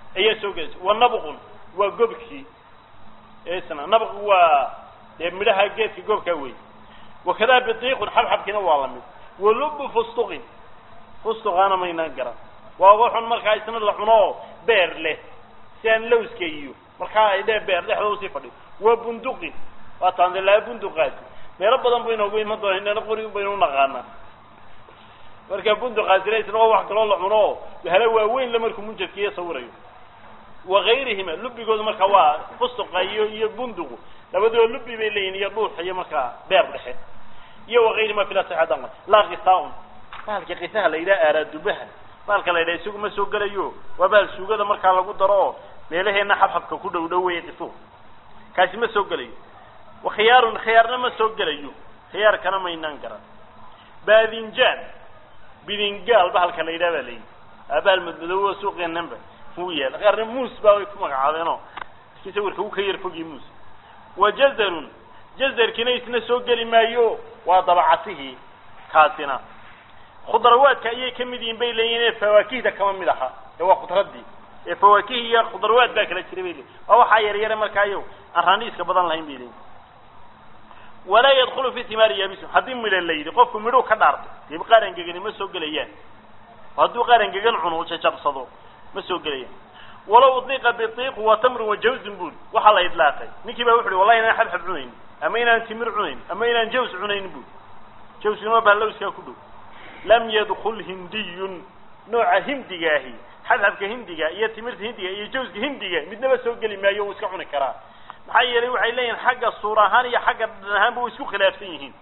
S1: ayaa soo gelaysa wa nabqun waa gobkii isna nabq waa dee midhaha geedka goobkaa wey wakadaa bidiiqun xabxabkiina waa lamid walubu fustuqin fustuqaana maynaan garan waa waxun markaa isna la cuno oo beer leh si aan lawska iyo markaa ay dhe beer dhexda usii fadhiyo waa bunduqin waa taande laa bunduqaasi meelo badan bu inoogu iman doona inana qori baynu unaqaanaa marka bunduqaasina isna waa wax kaloo la cuno oo hala waaweyn la markuu munjadkiiyo sawirayo wagayrihima lubigoodu markaa waa fustuqa iyo iyo bunduqu labadoo lubi bay leeyihin iyo dhuux iyo markaa beer dhexe iyo wagayrihima fil asixadan laa kisaaun bahalka kisaha la yidhaha aaraadubaha bahalka la yidhaha isagu ma soo gelayo waa bahal suugada markaa lagu daro oo meelaheena xabxabka ku dhow dhow weye qisuhu kaasi ma soo gelayo wa khiyaarun khiyaarna ma soo gelayo khiyaarkana maynaan garan baadinjaan bidingaal bahalka la yidhaha baa layidhi aa bahal madmadoobo suuqeenanba uu yaala qaarna muus baa way ku magacaabeenoo laakiin sawirka uu ka yar fogyi muus wa jazarun jazarkiina isna soo geli maayo waa dabacatihii kaasina khudrawaadka ayay ka mid yihiin bay leeyihin ee fawaakihda kama mid aha ee waa khudradii ee fawaakih iyo khudrawaad baa kala jiray bay leeyihin waa waxaa yar yare markaayo aan raaniiska badan lahayn bay leeyihin walaa yadkulu fi timaari yabisu haddii midho la yidhi qofku midhuu ka dhaartay dee qaar angegani ma soo gelayaan hadduu qaar angegan cuno uu jajabsado ma soo gelayaan walow udliqa biiqu wa tamrun wa jawzun buli waxaa la idlaaqay ninkii baa wuxu uhi wallahi inaan xabxab cunayn ama inaan timir cunayn ama inaan jaws cunayn buli jawskuna bahalowskaa ku dhow lam yadkul hindiyun nooca hindigaahi xabxabka hindiga iyo timirta hindiga iyo jawska hindiga midnaba soo geli maayo uu iska cuni karaa maxaa yeelay waxay leeyihin xagga suur ahaan iyo xagga dhan ahaanba way isku khilaafsan yihiin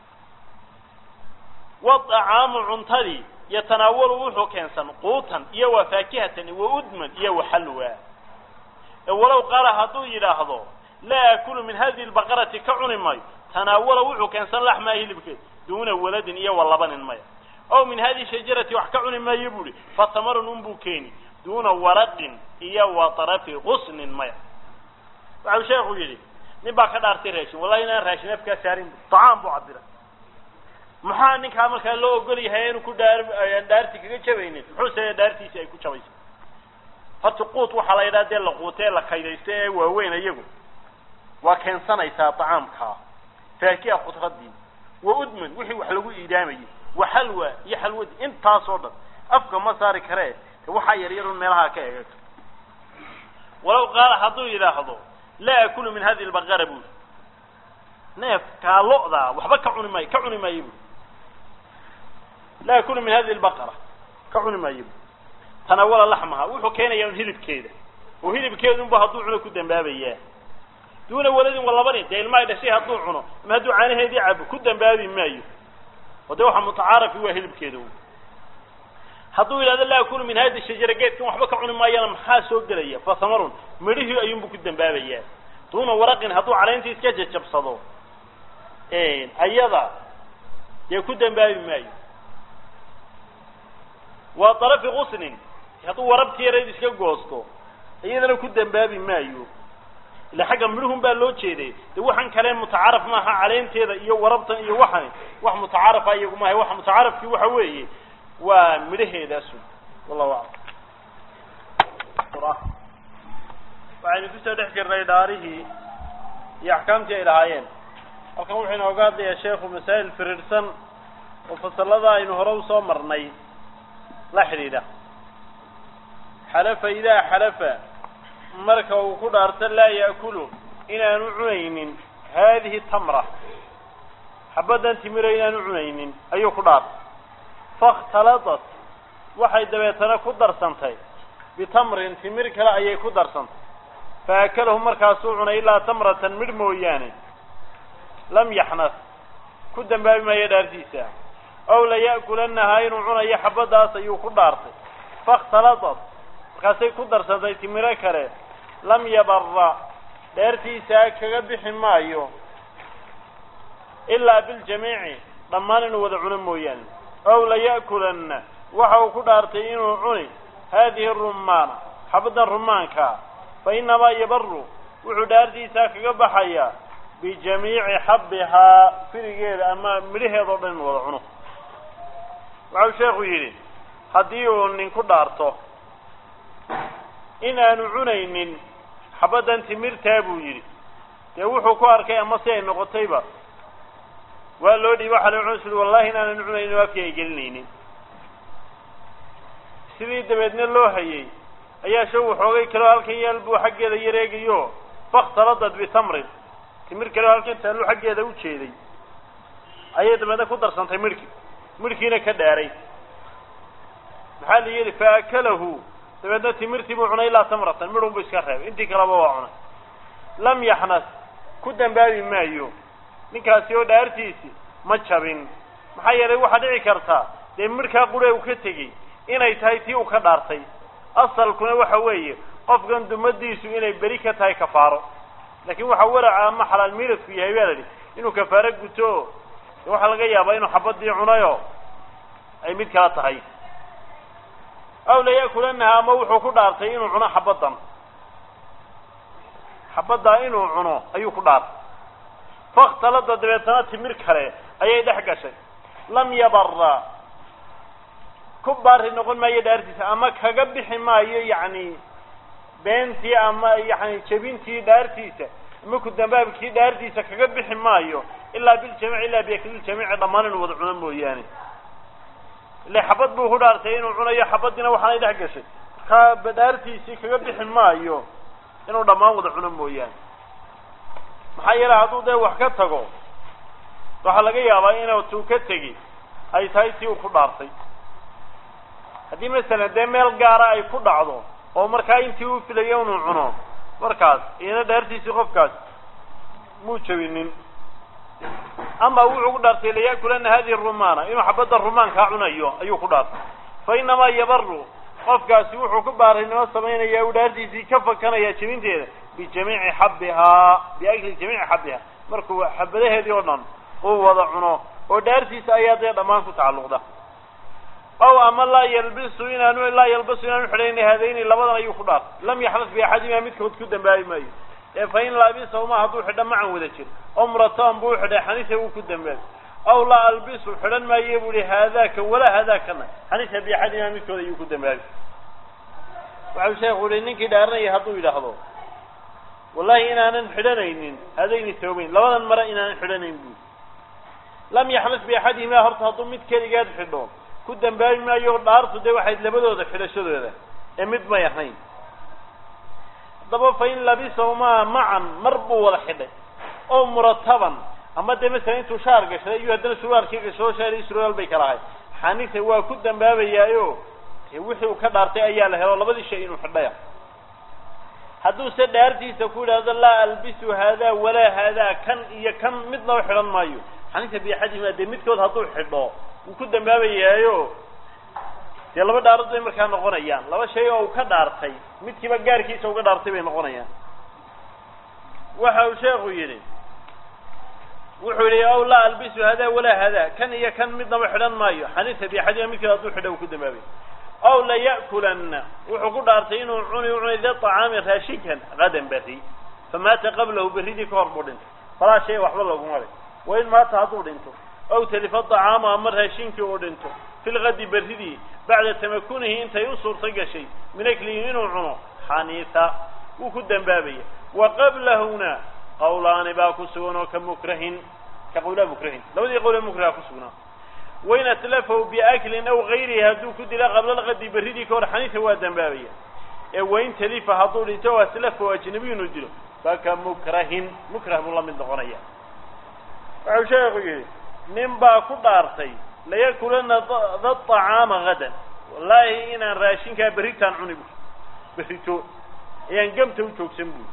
S1: waacaamu cuntadii yatanaawalu wuxuu keensan quutan iyo wa faakihatan wa udman iyo wa xalwa walow qaala hadduu yidhaahdo laa akulu min hadihi lbaqarati ka cuni mayo tanaawala wuxuu keensan laxmaa hilibkeed duuna waladin iyo wa labanin maya aw min hadihi shajarati wax ka cuni maayo bu uhi fatamarun unbuu keeni duuna waraqin iyo wa tarafi qusnin maya waxau sheekhu yidhi nin baa ka dhaartay raashin wallahi inaan raashin afkaa saarin tacaam buu cabira maxaa ninkaa markaa loo ogol yahay inu ku dhaar dhaarti kaga jabaynin muxuu sameeya dhaartiisi ay ku jabaysa horta quut waxaa la yidhaha dee la quute ee la kaydaysto ee waaweyn iyagu waa keensanaysaa tacaamkaa faakiha khudradii wa udman wixii wax lagu iidaamayay wa xalwa iyo xalwadii intaasoo dhan afka ma saari karee de waxaa yar yarun meelaha ka eega walow qaala hadduu yidhaahdo laa akulu min hadihi lbaqara buri neefkaa lo'daa waxba ka cuni maayo ka cuni maayo buri laa akulu min hadihi lbaqara ka cuni maayo buri tanawala laxmaha wuxuu keenayaa un hilibkeeda oo hilibkeedunba hadduu cuno ku dambaabayaa duuna waladin wa labanin dee ilmahay dhashay hadduu cuno ama hadduu caanaheedii cabo ku dambaabi maayo oo dee waxa mutacaarafi waa hilibkeeda hadduu yidhahdo laa akulu min hadi shajara geedkan waxba ka cuni maayana maxaa soo gelaya fa hamarun midhihii ayuunbu ku dambaabayaa duuna waraqin hadduu caleyntii iska jajabsado ayada dee ku dambaabi maayo waa darafi qusnin hadduu warabti yarayd iska goosto iyadana ku dambaabi maayo ila xagga midhuhun baa loo jeeday de waxaan kale mutacaaraf maaha caleenteeda iyo warabtan iyo waxani wax mutacaarafa iyagu maaha waxa mutacaarafkii waxa weeye waa midhaheedaasu wallahu aclam waxaynu kusoo dhex jirnay dhaarihii iyo axkaamtii ay lahaayeen halkan wuxuu inooga hadlayaa sheekhu masaa'il firiirsan oo fasalada aynu hore usoo marnay la xidhiidha xalafa idaa xalafa marka uu ku dhaarto laa yaakulu inaanu cunaynin haadihi tamra xabaddan timiro inaanu cunaynin ayuu ku dhaartay fakhtaladat waxay dabeetana ku darsantay bitamrin timir kale ayay ku darsantay fa akalahu markaasuu cunay ilaa tamratan midh mooyaane lam yaxnas ku dambaabi maayo dhaartiisa aw laya'kulannahaa inuu cunayo xabaddaas ayuu ku dhaartay fakhtaladat markaasay ku darsantay timiro kale lam yabara dheertiisaa kaga bixi maayo ilaa biljamiici dhammaan inuu wada cuno mooyaane aw laya'kulanna waxa uu ku dhaartay inuu cuni haadihi rumaana xabaddan rumaankaa fa innamaa yabaru wuxuu dhaartiisaa kaga baxayaa bijamiici xabbihaa firigeeda ama midhaheeda o dhan inuu wada cuno waxau sheekhu yidhi haddii uu nin ku dhaarto in aanu cunaynin xabaddan timirtaa buu yidhi dee wuxuu ku arkay ama si ay noqotayba waa loo dhiiba waxa la cunay wallahi inaanan cunaynin afkii ay gelinaynin sidii dabeedna loo hayay ayaa sha waxoogay kaloo halkan yaal buu xaggeeda yareegayo fakhtaladad bitamrin timir kaleo halkan taallu xaggeeda u jeeday ayay dabeedna ku darsantay midhkii midhkiina ka dhaaray maxaa la yidhi faakalahu dabeedna timirtii buu cunay ilaa tamratan midhun buu iska reebay intii kaleba waa cunay lam yaxnas ku dambaabi maayo ninkaasi oo dhaartiisi ma jabin maxaa yeelay waxaa dhici karta dee midhkaa qure uu ka tegey inay tahay tii uu ka dhaartay asalkuna waxa weeye qofkan dumadiisu inay beri ka tahay kafaaro laakiin waxaa waraca ama xalaal miiradku yahay baa la idhi inuu kafaaro guto de waxaa laga yaabaa inuu xabadii cunayo ay mid kala tahay aw laya'kulanaha ama wuxuu ku dhaartay inuu cuno xabaddan xabaddaa inuu cuno ayuu ku dhaartay fakhtalada dabeetana timir kale ayay dhex gashay lam yabara ku baari noqon maayo dhaartiisa ama kaga bixi maayo yacni beentii ama yani jebintii dhaartiisa ama ku dambaabkii dhaartiisa kaga bixi maayo ilaa biljamiic ilaa biakliljamiici dhammaan inuu wada cuno mooyaane ile xabad buu ku dhaartay inuu cunayo xabadiina waxaanay dhex gashay markaa dhaartiisii kaga bixi maayo inuu dhammaan wada cuno mooyaane maxaa yeele hadduu dee wax ka tago waxaa laga yaabaa inuu tuu ka tegi ay tahay tii uu ku dhaartay haddii masalan dee meel gaara ay ku dhacdo oo markaa intii uu filayo inuu cuno markaas iyana dhaartiisii qofkaas muu jabinin ama wuxuu ku dhaartay laya'kulana hadihi rumana inuu xabadda rumaankaa cunayo ayuu ku dhaartay fa inamaa yabaru qofkaasi wuxuu ku baarinimo samaynaya uu dhaartiisii ka fakanaya jebinteeda bijamiici xabbihaa biakli jamiici xabbihaa markuu xabadaheedii oo dhan uu wada cuno oo dhaartiisa ayaa dee dhammaan ku tacalluqda ow ama laa yalbisu inaanu laa yalbasu inaanu xidhayna haadayni labadan ayuu ku dhaartay lam yaxnas biaxadima midkood ku dambaabi maayo ee fa in laabisahuma hadduu xidho macan wada jir oo murataban buu xidhay xaniisa wuu ku dambaabi aw laa albisu xidhan maaye buu ihi haadaaka walaa haadaakana xaniisa biaxadima midkood ayuu ku dambaabi waxau sheekhu yihi ninkii dhaaranaya hadduu yidhaahdo wallahi inaanan xidhanaynin haadayni toobayn labadan mare inaanan xidhanayn buu lam yaxnas biaxadihima horta hadduu mid keligeed xidho ku dambaabi maayo dhaartu dee waxayd labadooda xidhashadooda ee mid may ahayn haddaba fa in labisahumaa macan mar buu wada xidhay oo murataban ama dee masalan intuu shaar gashaday iyo haddana surwaalkii gashado shaar iyo surwaal bay kala ahay xanise waa ku dambaabayaayo dee wixii uu ka dhaartay ayaa la helo labadii shay inuu xidhaya hadduuse dhaartiisa ku yidhahdo laa albisu haadaa walaa haadaa kan iyo kan midnaba xidhan maayo xanise biaxadihima dee midkood hadduu xidho wuu ku dambaabayaayo dee laba dhaarood bay markaa noqonayaan laba shay oo uu ka dhaartay midkiiba gaarkiisa uga dhaartay bay noqonayaan waxa uu sheekhu yidhi wuxuu yidhi aw laa albisu hada walaa hada kan iyo kan midnaba xidhan maayo xaniisa biaxadima midkood hadduu xidho uu ku dambaabay aw laya'kulanna wuxuu ku dhaartay inuu cuni u cunay da طacaami raashinkan gadan berri famaata qablahu berridii ka hor buu dhintay falaa shay waxba laguma le wain maata hadduu dhinto aw talifa طacaama ama raashinkii uu dhinto fi lgadi berridii bacda tamakunihi intay u suurto gashay min aklihi inuu cuno xaniisa wuu ku dambaabaya wa qablahuna qawlaani baa ku sugan oo ka mukrahin ka qawlaa mukrahin labadii qawlee mukraha ku sugnaa wain atlafahu biaklin aw gayrihi hadduu ku dila qabla lgadi berridii ka hor xaniisa waa dambaabaya ee wain talifa hadduu dhinto o atlafahu ajnabiy inuu dilo faka mukrahin mukrah buu la mid noqonaya wuxuu sheekhu yihi nin baa ku dhaartay layakulana da طacaama gadan wallaahi inaan raashinkaa berritaan cuni bu berrito ayaan gamta u joogsan buy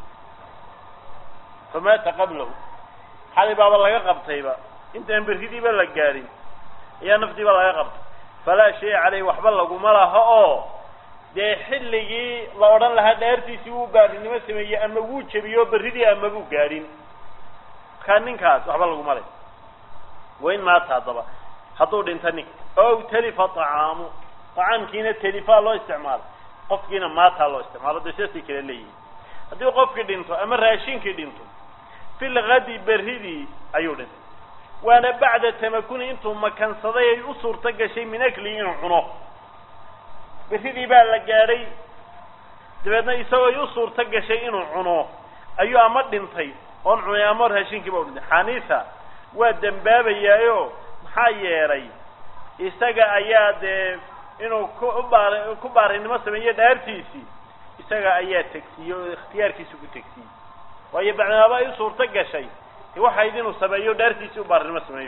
S1: famaata qablahu xalay baaba laga qabtayba intaan berridiiba la gaadhin ayaa nafdiiba laga qabtay falaa shay caleyh waxba laguma laha oo dee xilligii la odhan lahaa dhaartiisii wuu baarinimo sameeyey ama wuu jebiyo berridii ama buu gaadhin markaa ninkaas waxba laguma leh wain maata haddaba hadduu dhinto ninka ow talifa طacaamu طacaamkiina telifaa loo isticmaalo qofkiina maataa loo isticmaalo dee sidaasay kala leeyihin haddii qofkii dhinto ama raashinkii dhinto fi lgadi berridii ayuu dhintay waana bacda tamakuni intuu makansaday ay u suurto gashay min aklihi inuu cuno berridii baa la gaadhay dabeedna isagoo i u suurto gashay inuu cuno ayuu ama dhintay oon cunay ama raashinkiiba u dhintay xaniisa waa dembaabayaayo maxaa yeelay isaga ayaa dee inuu ku ubaar ku baarinimo sameeyo dhaartiisii isaga ayaa tegsiiyey oo ikhtiyaarkiisa ku tegsiiyey waayo bacdinaaba ay u suurto gashay de waxayd inuu sameeyo dhaartiisii u baarinimo sameeyo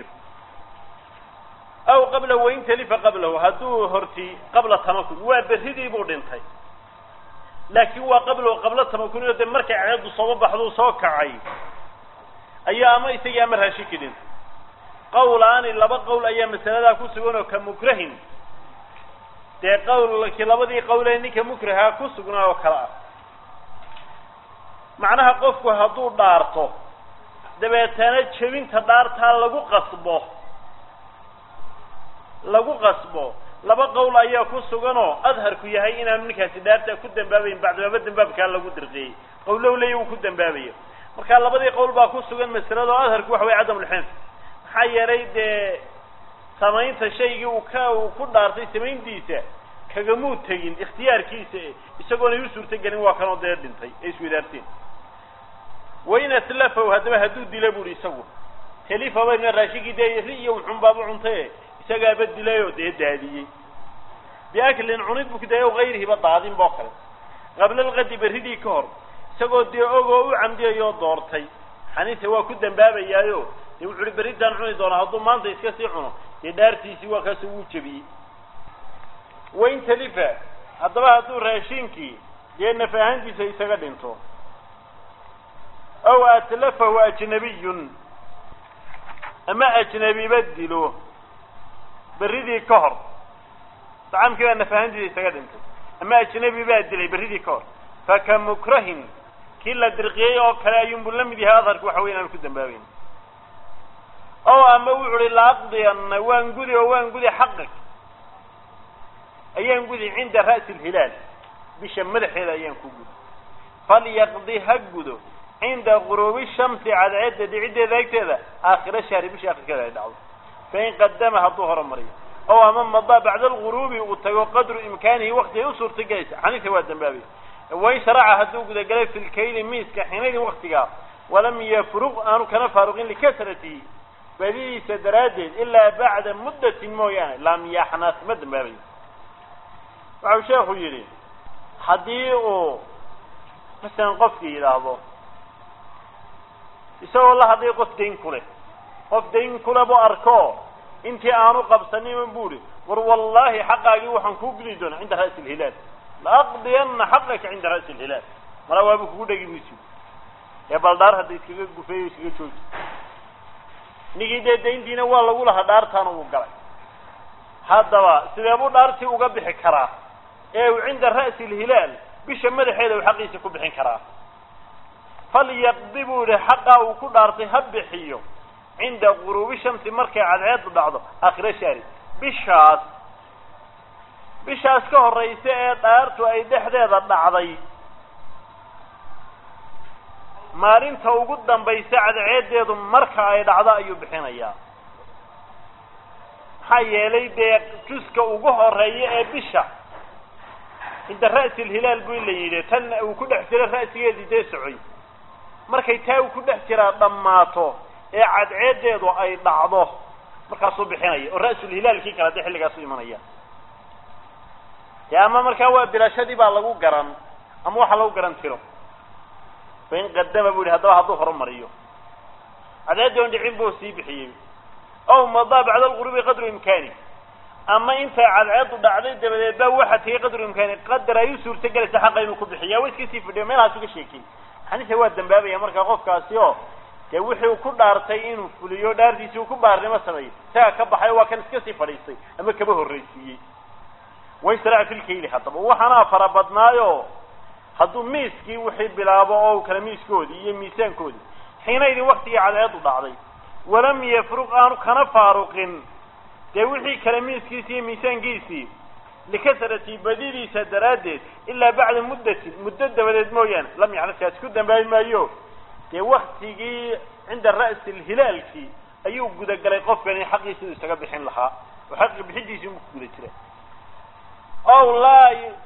S1: aw qabla wain talifa qablahu hadduu horti qabla tamakun waa berridii buu dhintay laakiin waa qablahu qabla tamakuniyo dee markay ceeddu sooba baxduu soo kacay ayaa ama isagii ama raashinkii dhintay qawlaani laba qowl ayaa masaladaa ku sugan oo ka mukrahin dee qawlkii labadii qowlee ninka mukraha ku sugnaa oo kale ah macnaha qofku hadduu dhaarto dabeetana jebinta dhaartaa lagu qasbo lagu qasbo laba qowl ayaa ku suganoo adharku yahay inaanu ninkaasi dhaartaa ku dambaabayn bacdibaaba dambaabkaa lagu dirqiyey qowlow leeya uu ku dambaabayo marka labadii qowl baa ku sugan masalada oo adharku waxa weye cadamulxinf maxaa yeelay dee samaynta shaygii uu ka uu ku dhaartay samayntiisa kagamuu tegin ikhtiyaarkiisa isagoonay u suurto gelin waa kanoo dee dhintay ay iswadaarteen wain aslafaw haddaba hadduu dila buuhi isagu telifa bayna raashinkii dee ri iyo uxunbaaba cuntaye isagaaba dilayoo dee daadiyey biaklin cunid buu ku daayay o gayrihiba daadin boo kale qabla alqadi berridii ka hor isagoo dee ogoo u camdiyayoo doortay xaniisa waa ku dambaabayaayo dee wuxu uhi berritaan cuni doonaa hadduu maanta iska sii cuno dee dhaartiisii waa kaasoo wuu jebiyey wain talifa haddaba hadduu raashinkii dee naf ahaantiisa isaga dhinto aw atlafahu ajnabiyun ama ajnabiba dilo berridii ka hor dacaamkii baa naf ahaantiisa isaga dhintay ama ajnabi baa dilay berridii ka hor faka mukrahin kii la dirqiyey oo kale ayuunbu la mid yahay adharku waxa wey inaanu ku dambaabeyn o ama wuxu uhi laaqdiyanna waan gudi oo waan gudi xaqig ayaan gudi cinda ra'si alhilaal bisha madaxeeda ayaan ku gudi falyaqdi ha gudo cinda guruubi shamsi cadceedda dhiciddeeda agteeda aakhira shahri bisha akhirkeeda ay dhacdo fain qadama hadduu horumariyo ow ama madaa bacda alguruubi uu tago qadru imkaanihi wakti ay u suurta gelaysa xaniisa waa dambaabay wain sharaca hadduu gudagalay fi lkayli miiska xinaydin waktigaa walam yafruq aanu kana faaruqin likasratihi badidiisa daraaddeed ilaa bacda muddatin mooyaane lam yaxnas ma dambaabayo waxau sheekhu yidhi haddii uu masalan qofkii yidhaahdo isagoo la hadlay qof dayn ku leh qof dayn kule bu arko intii aanu qabsanin buuhi war wallahi xaqaagii waxaan kuu gudi doonaa cinda ra'si alhilaal laaqdiyana xaqaka cinda ra'si alhilaal mala waabu kugu dhegi maysi ee baldhaar hadda iskaga gufeeyo iskaga jooji ninkii dee dayntiina waa lagu lahaa dhaartaana uu galay haddaba sidee buu dhaartii uga bixi karaa ee uu cinda ra'si alhilaal bisha madaxeeda uu xaqiisa ku bixin karaa falyaqdi buu yihi xaqaa uu ku dhaartay ha bixiyo cinda guruubi shamsi markay cadceedu dhacdo aakhira shahri bishaas bishaas ka horraysa ee dhaartu ay dhexdeeda dhacday maalinta ugu dambaysa cadceedeedu marka ay dhacdo ayuu bixinayaa maxaa yeelay dee juska ugu horeeya ee bisha cinda ra'si alhilaal bu la yidhi tan uu ku dhex jiro ra'sigeedii dee socoy markay taa uu ku dhex jiraa dhammaato ee cadceedeedu ay dhacdo markaasuu bixinaya oo ra'sulhilaalkii kale dee xilligaasu imanaya dee ama markaa waa bilashadii baa lagu garan ama waxaa lagu garan tiro fain qadama bu yihi haddaba hadduu horumariyo cadceeddi on dhicin buu sii bixiyey ow madaa bacda alqurubi qadru imkaani ama intay cadceedu dhacday dabadeed baa waxa tegay qadru imkaani qadar ay u suurta gelaysa xaqa inuu ku bixiya wa iska sii fidhiyo meelahaas uga sheekey xaniisa waa dambaabaya markaa qofkaasi oo dee wixii uu ku dhaartay inuu fuliyo dhaartiisii uu ku baarnimo sameeyo isaga ka baxay waa kan iska sii fadhiistay ama kaba horraysiiyey waysrac filkayli haddaba waxaana fara badnaayo hadduu miiskii wixii bilaabo oo kale miiskoodii iyo miisaankoodii xiinaydin waktigii cadceedu dhacday walam yafruq aanu kana faaruqin dee wixii kale miiskiisii iyo miisaankiisii likasrati badidiisa daraaddeed ilaa bacda muddatin muddo dabadeed mooyaane lam yaxnaskaas ku dambaabi maayo dee waktigii cinda ra'si alhilaalkii ayuu gudagalay qofkani xaqiisii isaga bixin lahaa oo xaqi bixidiisii mu ku guda jira ow laa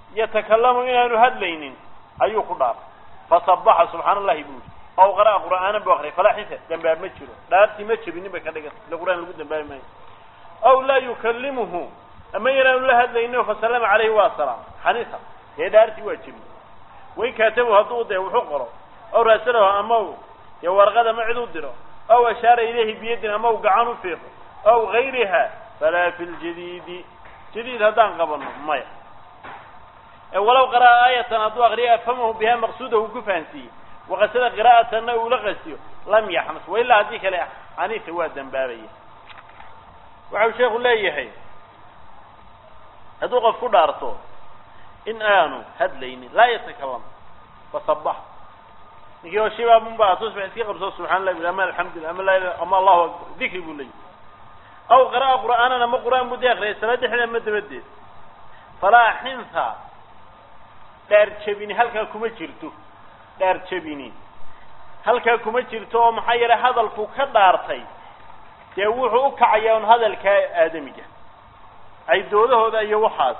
S1: yatakalamu inaanu hadlaynin ayuu ku dhaartay fasabaxa subxaana allahi buu yidhi aw qara'a qur'aanan buu akriyay falaa xisa dambaab ma jiro dhaartii ma jebinin bay ka dhigan ila qur'aan lagu dambaabi maayo aw laa yukalimuhu ama inaanu la hadlaynin fasalama calayhi waa salaam xaniisa dee dhaartii waa jebin wain kaatabu hadduu dee wuxuu qoro aw raasalaho ama u dee warqada ma cid u diro aw ashaara ilayhi biyadin ama u gacan u fiiqo aw gayriha falaa fi ljadiidi jadiid haddaan qabano maya walow qara'a aayatan hadduu akriya afhamahu biha maqsuudahu ku fahansiiyey waqasada qiraa'atanna uu la qasiyo lam yaxmas wailaa haddii kale xaniisa waa dambaabaya waxau sheekhu leeyahay hadduu qof ku dhaarto in aanu hadlaynin laa yatakalam fasabax ninkii oo shibaamunba tusbax iska qabso subxana llah ama alxamdulilah ama laa ama allahu akbar dikri buu leeyahy aw qara'a qur'aanan ama qur'aan buu dee akriyay salaad dhexdeed ama dabadeed falaa xinha dhaar jebini halkaa kuma jirto dhaar jebini halkaa kuma jirto oo maxaa yeelay hadalku ka dhaartay dee wuxuu u kacayaa un hadalkaa aadamiga ay doodahooda iyo waxaas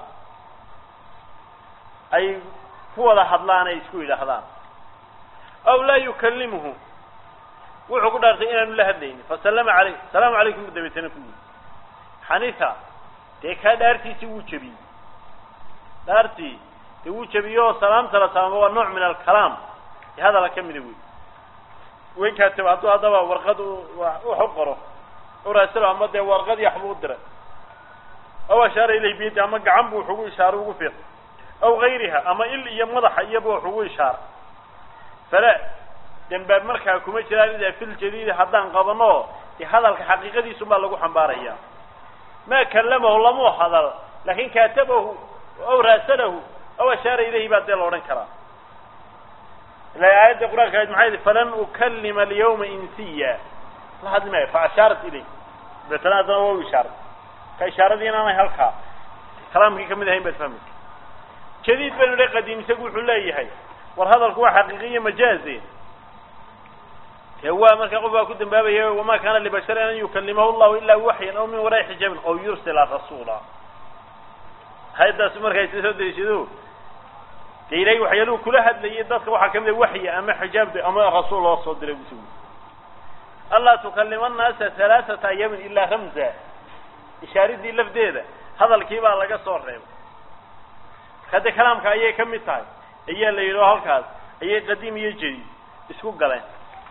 S1: ay ku wada hadlaan ay isku yidhaahdaan aw laa yukalimuhu wuxuu ku dhaartay inaanu la hadlaynin fasalama caleyh salaamu calaykum bu dabeetana ku yidhi xanifa dee kaa dhaartiisii wuu jebiyey dhaartii dee wuu jebiyey oo salaamta la salaamo waa nooc min alkalaam ee hadala ka mida wey way kaataba hadduu haddaba warqad wax u qoro uraasalo ama dee warqad yaxbuu u diray aw ashaara ilayh biyadi ama gacan bu wax ugu ishaaray ugu fiiq aw gayriha ama il iyo madaxa iyaba wax ugu ishaaray fala dembaab markaa kuma jiraan ida fi ljadiidi haddaan qabano dee hadalka xaqiiqadiisu baa lagu xambaaraya ma kalamahu lamuu hadal laakin kaatabahu aw raasalahu aw ashaara ilayhi baa dee la odhan karaa ila aayadda qur'anka ayd maxay yihi falan ukalima alyawma insiya la hadli maayo fa ashaarat ilayh dabeetana haddana waa u ishaaray ka ishaaradii inaanay halkaa kalaamkii kamid ahayn baad fahmaysa jadiid baynu le qadiim isagu wuxuu leeyahay war hadalku waa xaqiiqiyo majaaze dee waa markaa qof baa ku dambaabaya wamaa kaana libasharin an yukalimahu llahu ilaa waxyan aw min waraai xijaabin aw yursila rasuula hayaddaas markaa isa soo dariishado dee ilahay waxyaaluhu kula hadlayay dadka waxaa kamid a waxyi ama xijaab ama rasuul loo soo diray busu allaa tukalima annaasa halaaثata ayaamin ilaa ramza ishaaridii lafdeeda hadalkii baa laga soo reebay hadde kalaamka ayay ka mid tahay ayaa la yidhi oo halkaas ayay qadiim iyo jadiid isku galeen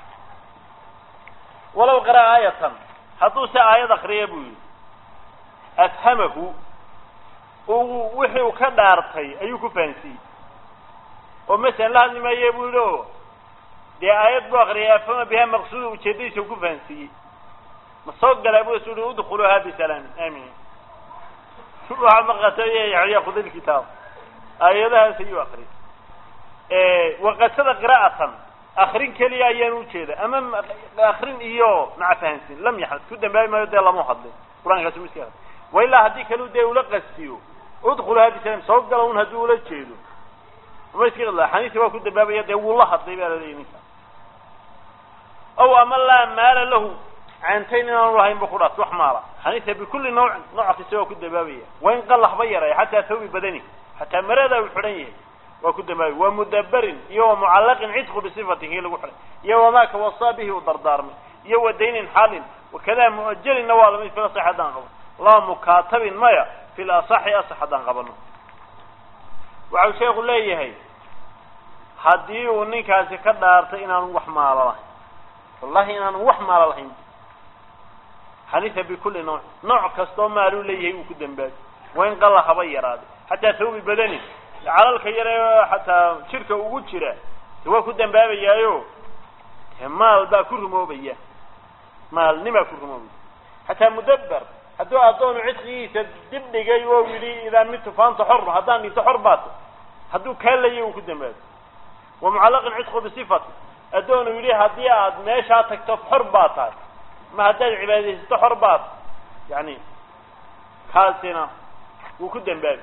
S1: walow qara'a aayatan hadduu se aayad akriya buu yidhi afhamahu uu wixii uu ka dhaartay ayuu ku fahansiiyey oo masalan la hadli maaye buu yidhi o dee aayad buu akriyay afhama biha maqsuuda ujeedadiisa ku fahansiiyey ma soo galaa bu isu uhi udkhuluuha bisalaamin aaminin waxaa maqatay yaxya khudi lkitaab aayadahaas ayuu akriyay waqasada qira'atan akrin keliya ayaan ujeeda ama akrin iyo maca fahansin lam yaxad ku dambaabi maayo dee lama hadlin qur-aankaasi miska wa ilaa haddii kalu dee ula qastiyo udkhuluha bisalam soo gala un haddii ula jeedo ama iska hadla xaniisi waa ku dambaabaya dee wuu la hadlay baa laleeyahy ninka aw ama laa maala lahu caantayn inaanu lahayn bu ku dhaas wax maala xaniisa bikulli nawcin nooc kasta waa ku dambaabaya waa in qalaxba yaray xataa thawbi badani xataa marada uu xidhan yahay waa ku dambaabay wa mudaberin iyo wa mucallaqin cidqu bisifatin kii lagu xidhay iyo wamaaka wasaa bihi u dardaarmay iyo wa daynin xaalin wakada muajalinna waa lamid fil asax haddaan qabano laa mukaatabin maya fil asaxi asax haddaan qabano waxau sheekhu leeyahay haddii uu ninkaasi ka dhaartay inaanu wax maalo lahayn wallahi inaanu wax maalo lahayn xaniisa bikulli nooc nooc kastoo maaluu leeyahay uu ku dambaabi waa in qala haba yaraaday xataa thawbi badani calalka yare xataa jirka ugu jira de waa ku dambaabayaayo de maal baa ku rumoobaya maalnimaa ku rumoobaya xataa mudaber hadduu addoonu cidqigiisa dib dhigay oo yidhi idaa mitu faanta xor haddaan dhinto xor baato hadduu kaa layay uu ku dambaabi wa mucallaqin cidqu bisifati addoonu yidhi haddii aad meeshaa tagto xor baa tahay ma haddaad cibaadaysato xor baad yani kaasina wuu ku dambaabi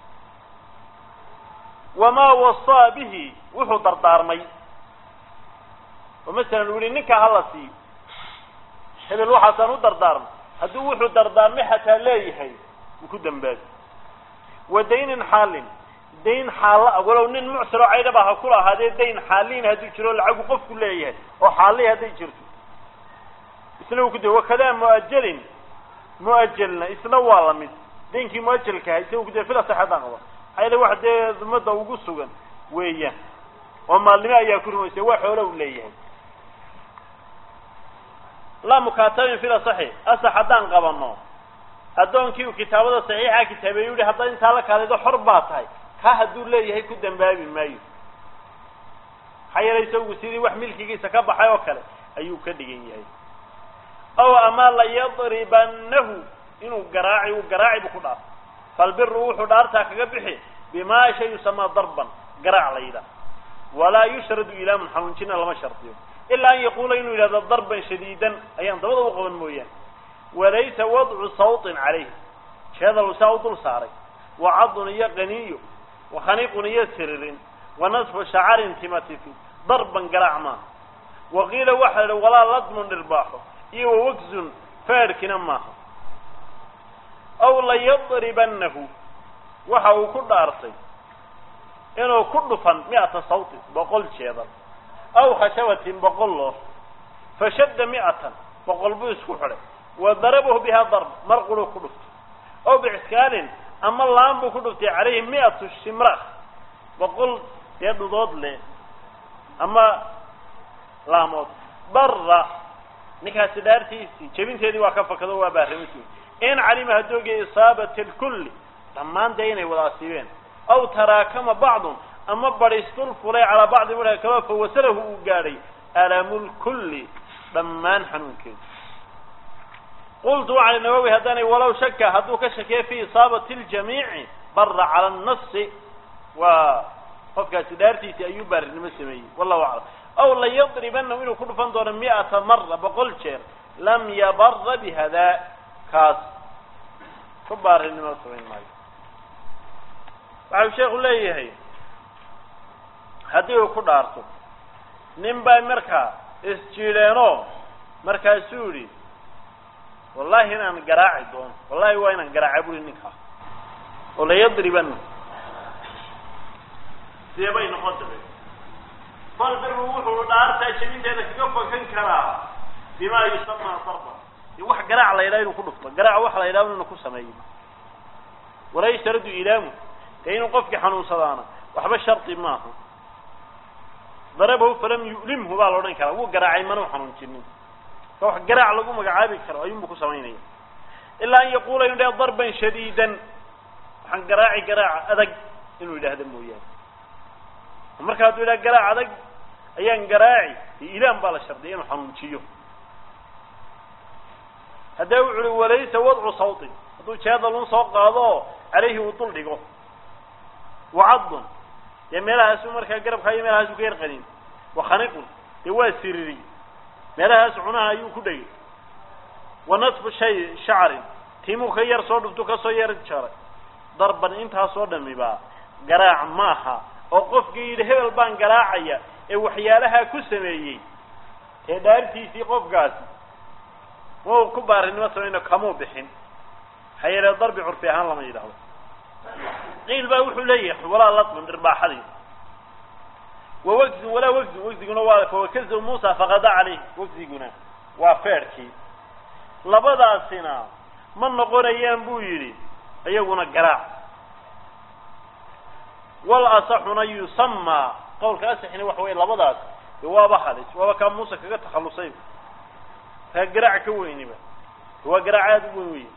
S1: wamaa wasaa bihi wuxuu dardaarmay oo masalan uu yihi ninkaa hala siiyo hebel waxaasaan u dardaarmay hadduu wuxuu dardaarmay xataa leeyahay wuu ku dambaabi wa daynin xaalin dayn xaalla ah walow nin mucsiroo caydhaba ha kula ahaadee dayn xaaliin hadduu jiro lacagu qofku leeyahay oo xaalli hadday jirto isna uu ku da wakadaa muajalin muajalna isna waa lamid daynkii muajalka ahay isaga kuda fila saxadaan qaba ayada wax dee umada ugu sugan weeyaan oo maalnimo ayaa ku rumaysa waa xoolo u leeyahay laa mukaatabin fila saxi asax haddaan qabano addoonkii uu kitaabada saxiixa kitaabeeyu yihi haddaad intaa la kaalido xor baa tahay ka hadduu leeyahay ku dambaabi maayo maxaa yeelay isagu sidii wax milkigiisa ka baxay oo kale ayuu ka dhigan yahay aw ama layadribanahu inuu garaaci uu garaaci bu ku dhaarto falbiru wuxuu dhaartaa kaga bixi bimaa shay yusamaa darban garaac la yidhaah walaa yushradu ilaamun xanuunjina lama shardiyo ilaa an yaquula inuu yidhahdo darban shadiidan ayaan dabada u qaban mooyaane walaysa wadcu sawtin calayh jeedal saa u dul saaray wa cadun iyo qaniyo wa khaniiqun iyo siririn wa nasfu shacarin timatifi darban garaac maaha wa qiila waxa la walaa ladmun dhirbaaxo iyo wa wagzun faadhkina maaha aw layadribanahu waxa uu ku dhaartay inuu ku dhufan mi'ata sawtin boqol jeedal aw khashabatin boqol loox fashadda mi'atan boqol buu isku xidhay wa darabahu bihaa darb mar quruu ku dhuftay aw bixiskaalin ama laan buu ku dhuftay calayhi mi'atu shimrakh boqol dee dhudood leh ama laamood barra ninkaasi dhaartiisii jebinteedii waa ka fakado waa baarrimisi in calima haddoogiya isaabati lkulli dhammaan dee inay wada asiibeen aw taraakama bacdun ama badhistul fulay calaa bacdi marka kaba fawasalahu uu gaadhay alamulkulli dhammaan xanuunkeedu qultu waxaan nawowi haddaanay walow shaka hadduu ka shakeeya fi isaabati ljamiici bara cala annasi waa qofkaasi dhaartiisii ayuu baarinimo sameeyey wallahu aclam aw layadribanahu inuu ku dhufan doono mi'ata mara boqol jeer lam yabara bihadaa kaas ku baarinimo samayn maayo waxau sheekhu leeyahay haddii uu ku dhaarto nin baa markaa isjiidheenoo markaasuu yidhi wallahi inaan garaaci doono wallahi waa inaan garaaca buri ninkaa oo layadribana sidee bay noqon dabe fal biru wuxuu dhaartaa jebinteeda kaga fakan karaa bimaa yusamaa darba dee wax garaac la yidhaha inuu ku dhufto garaac waxa la yidhaha inuu ku sameeyo walaa yashtaradu ilaamu dee inuu qofkii xanuunsadaana waxba shardi maaha darabahu falam yu'limhu baa la odhan karaa wuu garaacay mana u xanuunjinin ka wax garaac lagu magacaabi karo ayuunbu ku samaynaya ilaa an yaquula inu yidhaha darban shadiidan waxaan garaaci garaaca adag inuu yidhaahda mooyaane marka hadduu yidhaha garaac adag ayaan garaaci dee ilaan baa la shardiyay inuu xanuunjiyo haddee wuxu uhi walaysa wadcu sawtin hadduu jeedalun soo qaado oo calayhi uu dul dhigo wacadun dee meelahaasu markaa garabka iyo meelahaasu ka yar qanin wakhaniqun dee waa siriri meelahaas cunaha ayuu ku dhegay wa nasfu shay shacrin timuu ka yar soo dhuftu kasoo yar jaray darban intaasoo dhamiba garaac maaha oo qofkii yidhi hebel baan garaacaya ee waxyaalahaa ku sameeyey ee dhaartiisii qofkaasi mau ku baarinimo samayno kamuu bixin maxaa yeele darbi curfi ahaan lama yidhahdo qiil baa wuxuu leeyahay walaa latman dhirbaaxadii wa wagzin walaa wagzin wagziguna waa fawakazu muusa faqada caleyh wagziguna waa feedhkii labadaasina ma noqonayaan buu yidhi iyaguna garaac wal asaxuna yusamaa qawlka asaxina waxa weye labadaas de waaba halis waaba kaa muuse kaga takhallusay kaa garaac ka weyniba waa garaac aada u weyn wey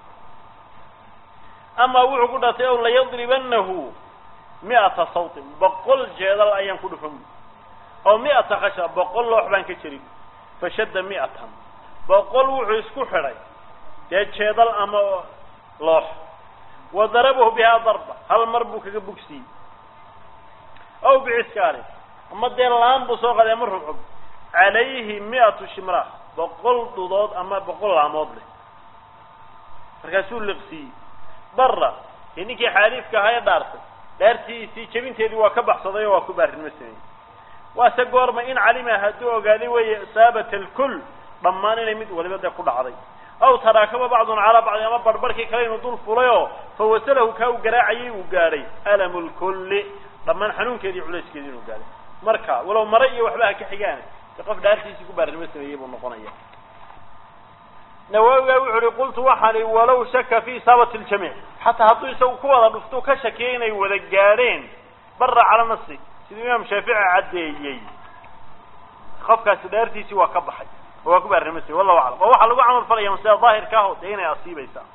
S1: ama wuxuu ku dhaartay ow layadribanahu mi'ata sawtin boqol jeedal ayaan ku dhufan oo mi'ata khasha boqol loox baan ka jerin fashadda mi'atan boqol wuxuu isku xidhay dee jeedal ama loox wa darabahu bihaa darba hal mar buu kaga bogsiiyey aw biciskaali ama dee laan buu soo qaday ama rubcub calayhi mi'atu shimraah boqol dhudood ama boqol laamood leh markaasuu liqsiiyey barra dee ninkii xaaliifka ahaa ee dhaartay dhaartiisii jebinteedii waa ka baxsaday oo waa ku baarinimo sameeyey waase goorma in calima hadduu ogaaday weeye isaabata alkull dhammaan inay mid waliba dee ku dhacday aw taraakaba bacdun calaa bacdi ama barbarkii kale inuu dul fulay oo fawasalahu kaa uu garaacayay uu gaadhay alamu lkulli dhammaan xanuunkeedii culayskeedii inuu gaadhay marka walow mare iyo waxba ha ka xigaan de qof dhaartiisii ku baarnimo sameeyey buu noqonaya nawaawiga wuxu uhi qultu waxaan i walow shaka fi isaabati ljamiic xataa hadduu isagu ku wada dhufto ka shakiyay inay wada gaadheen bara cala nasi siduu imaam shaafici caddeeyey qofkaasi dhaartiisii waa ka baxay oo waa ku baarnimo samey wallahu aclam oo waxaa lagu camal falaya masida daahirka ah dee inay asiibaysaa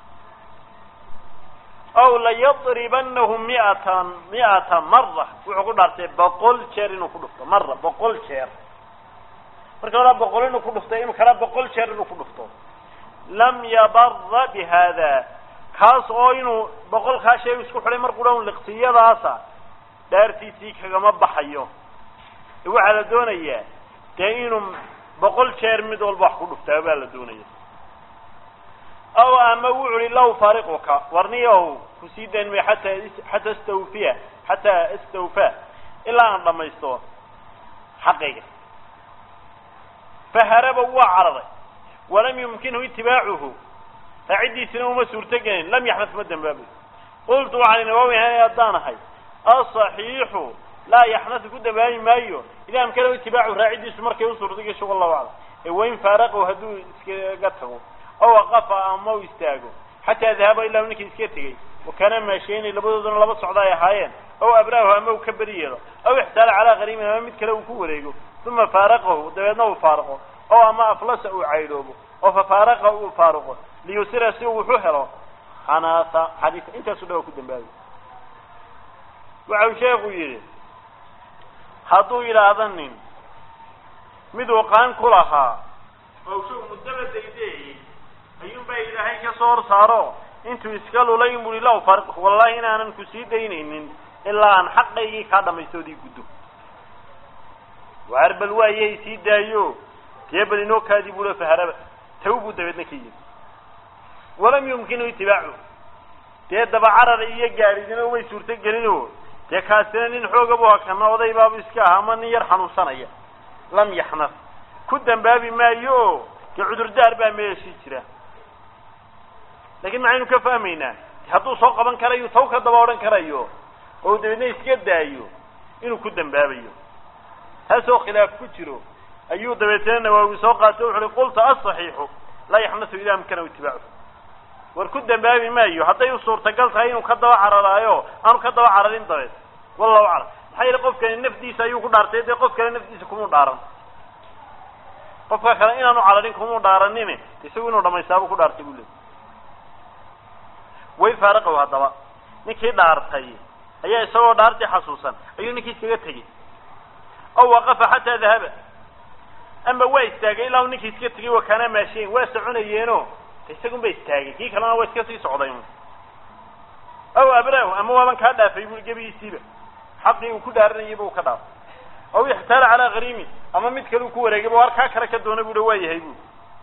S1: aw layadribanahu miatan mi'ata mara wuxuu ku dhaartay boqol jeer inuu ku dhufto mara boqol jeer marka horaa boqol inuu ku dhufto inu kalaa boqol jeer inuu ku dhufto lam yabara bi hada kaas oo inuu boqolkaa shay isku xidhay mar qura un liqsiyadaasa dhaartiisii kagama baxayo waxaa la doonayaa dee inuu boqol jeer mid walba wax ku dhuftaa baa la doonaya aw ama wuxu uhi law faariquka warniyahow kusii dayn may xataa xataa istawfiya xataa istawfa ilaa aan dhamaysto xaqayga faharaba waa cararay walam yumkinhu itibaacuhu raaciddiisina uma suurto gelin lam yaxdas ma dambaabayo qultu waxaan nawaawi ahay haddaan ahay asaxiixu laa yaxnasu ku dambaabi maayo idaa amkanahu itibaacu raaciddiisu markay u suurto gesho wallahu aclam ee wain faaraqahu hadduu iskaga tago aw aqafa ama u istaago xataa dahaba ilaa ninkii iska tegey wakana maasheynay labadooduna laba socda ay ahaayeen aw abraahu ama uu ka beri yeelo aw ixtaala calaa qariibin ama mid kale uu ku wareego uma faaraqahu dabeedna uu faaraqo oo ama aflasa uu caydhoobo oo fafaaraqa uu faaruqo liyusira si uu wuxu helo xanaasa xadiisa intaasu dha waa ku dambaabi waxa uu sheekhu yidhi hadduu yidhaahda nin miduu qaan ku lahaa oo shog muddaba daydeeyey ayuunbaa ilaahay ka soo hor saaro intuu iska lulay in bui law far wallahi inaanan ku sii daynaynin ilaa aan xaqaygii kaa dhamaystoodii guddo waar bal waayay sii daayo dee bal inoo kaadii bula faharaba taw buu dabeedna ka yimi walam yumkinu itibaacu dee dabacarar iyo gaadhidina way suurto gelino dee kaasina nin xooga bu hakana oday baabu iska aha ama nin yar xanuunsanaya lam yaxnas ku dambaabi maayo o dee cudurdaar baa meeshii jira lakin maxaynu ka fahmaynaa hadduu soo qaban karayo taw ka daba odhan karayo oo dabeedna iska daayo inuu ku dambaabayo taasoo khilaaf ku jiro ayuu dabeetana nawaawi soo qaatay wuxu uhi qulta asaxiixu laa yaxnasu idaa amkanahu itibaacu war ku dambaabi maayo hadday u suurtagal tahay inuu ka daba cararaayo aanu ka daba cararin dabeed wallahu aclam maxaa yeele qofkani nafdiisa ayuu ku dhaartay dee qof kale nafdiisa kumuu dhaaran qofka kale inaanu cararin kumuu dhaaranin isagu inuu dhamaystaabuu ku dhaartay buu leey way faaraqow haddaba ninkii dhaartay ayaa isagoo dhaartii xasuusan ayuu ninkii iskaga tegey aw waqafa xataa dahaba ama waa istaagay ilaa ninkii iska tegay wakaana maashiyen waa soconayeeno isagun ba istaagay kii kalena waa iska sii socday aw abraahu ama waaban kaa dhaafay bui gebigiisiiba xaqii uu ku dhaaranayay bu ka dhaafay aw ixtaala calaa hariimi ama mid kale uu ku wareegay war kaa kale ka doona bui waa yahay bu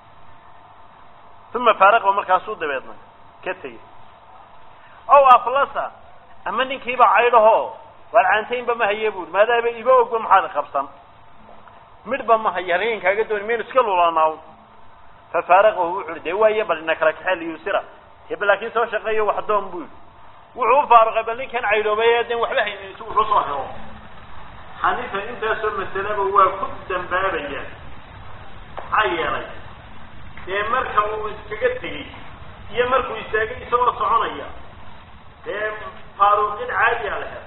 S1: uma faaraqba markaasuu dabeedna ka tegey aw aflasa ama ninkiiba caydhaho waar caantaynba ma haye bui maadaaba iba ogba maxaad qabsan midhba ma haya halkan kaaga dooni maynu iska lulanaaw fafaaraqahu wuxu uhi dee waaye bal ina kala kaxee liyusira heba laakiin soo shaqeeyo wax doon buu wuxuu u faaruqay bal ninkan caydhoobay den waxba haynin si wuxuu soo helo xaniifa intaasoo masalaba waa ku dambaabaya maxaa yeelay dee marka uu iskaga tegey iyo markuu istaagay isagoo soconaya dee faaruqid caadiya la helo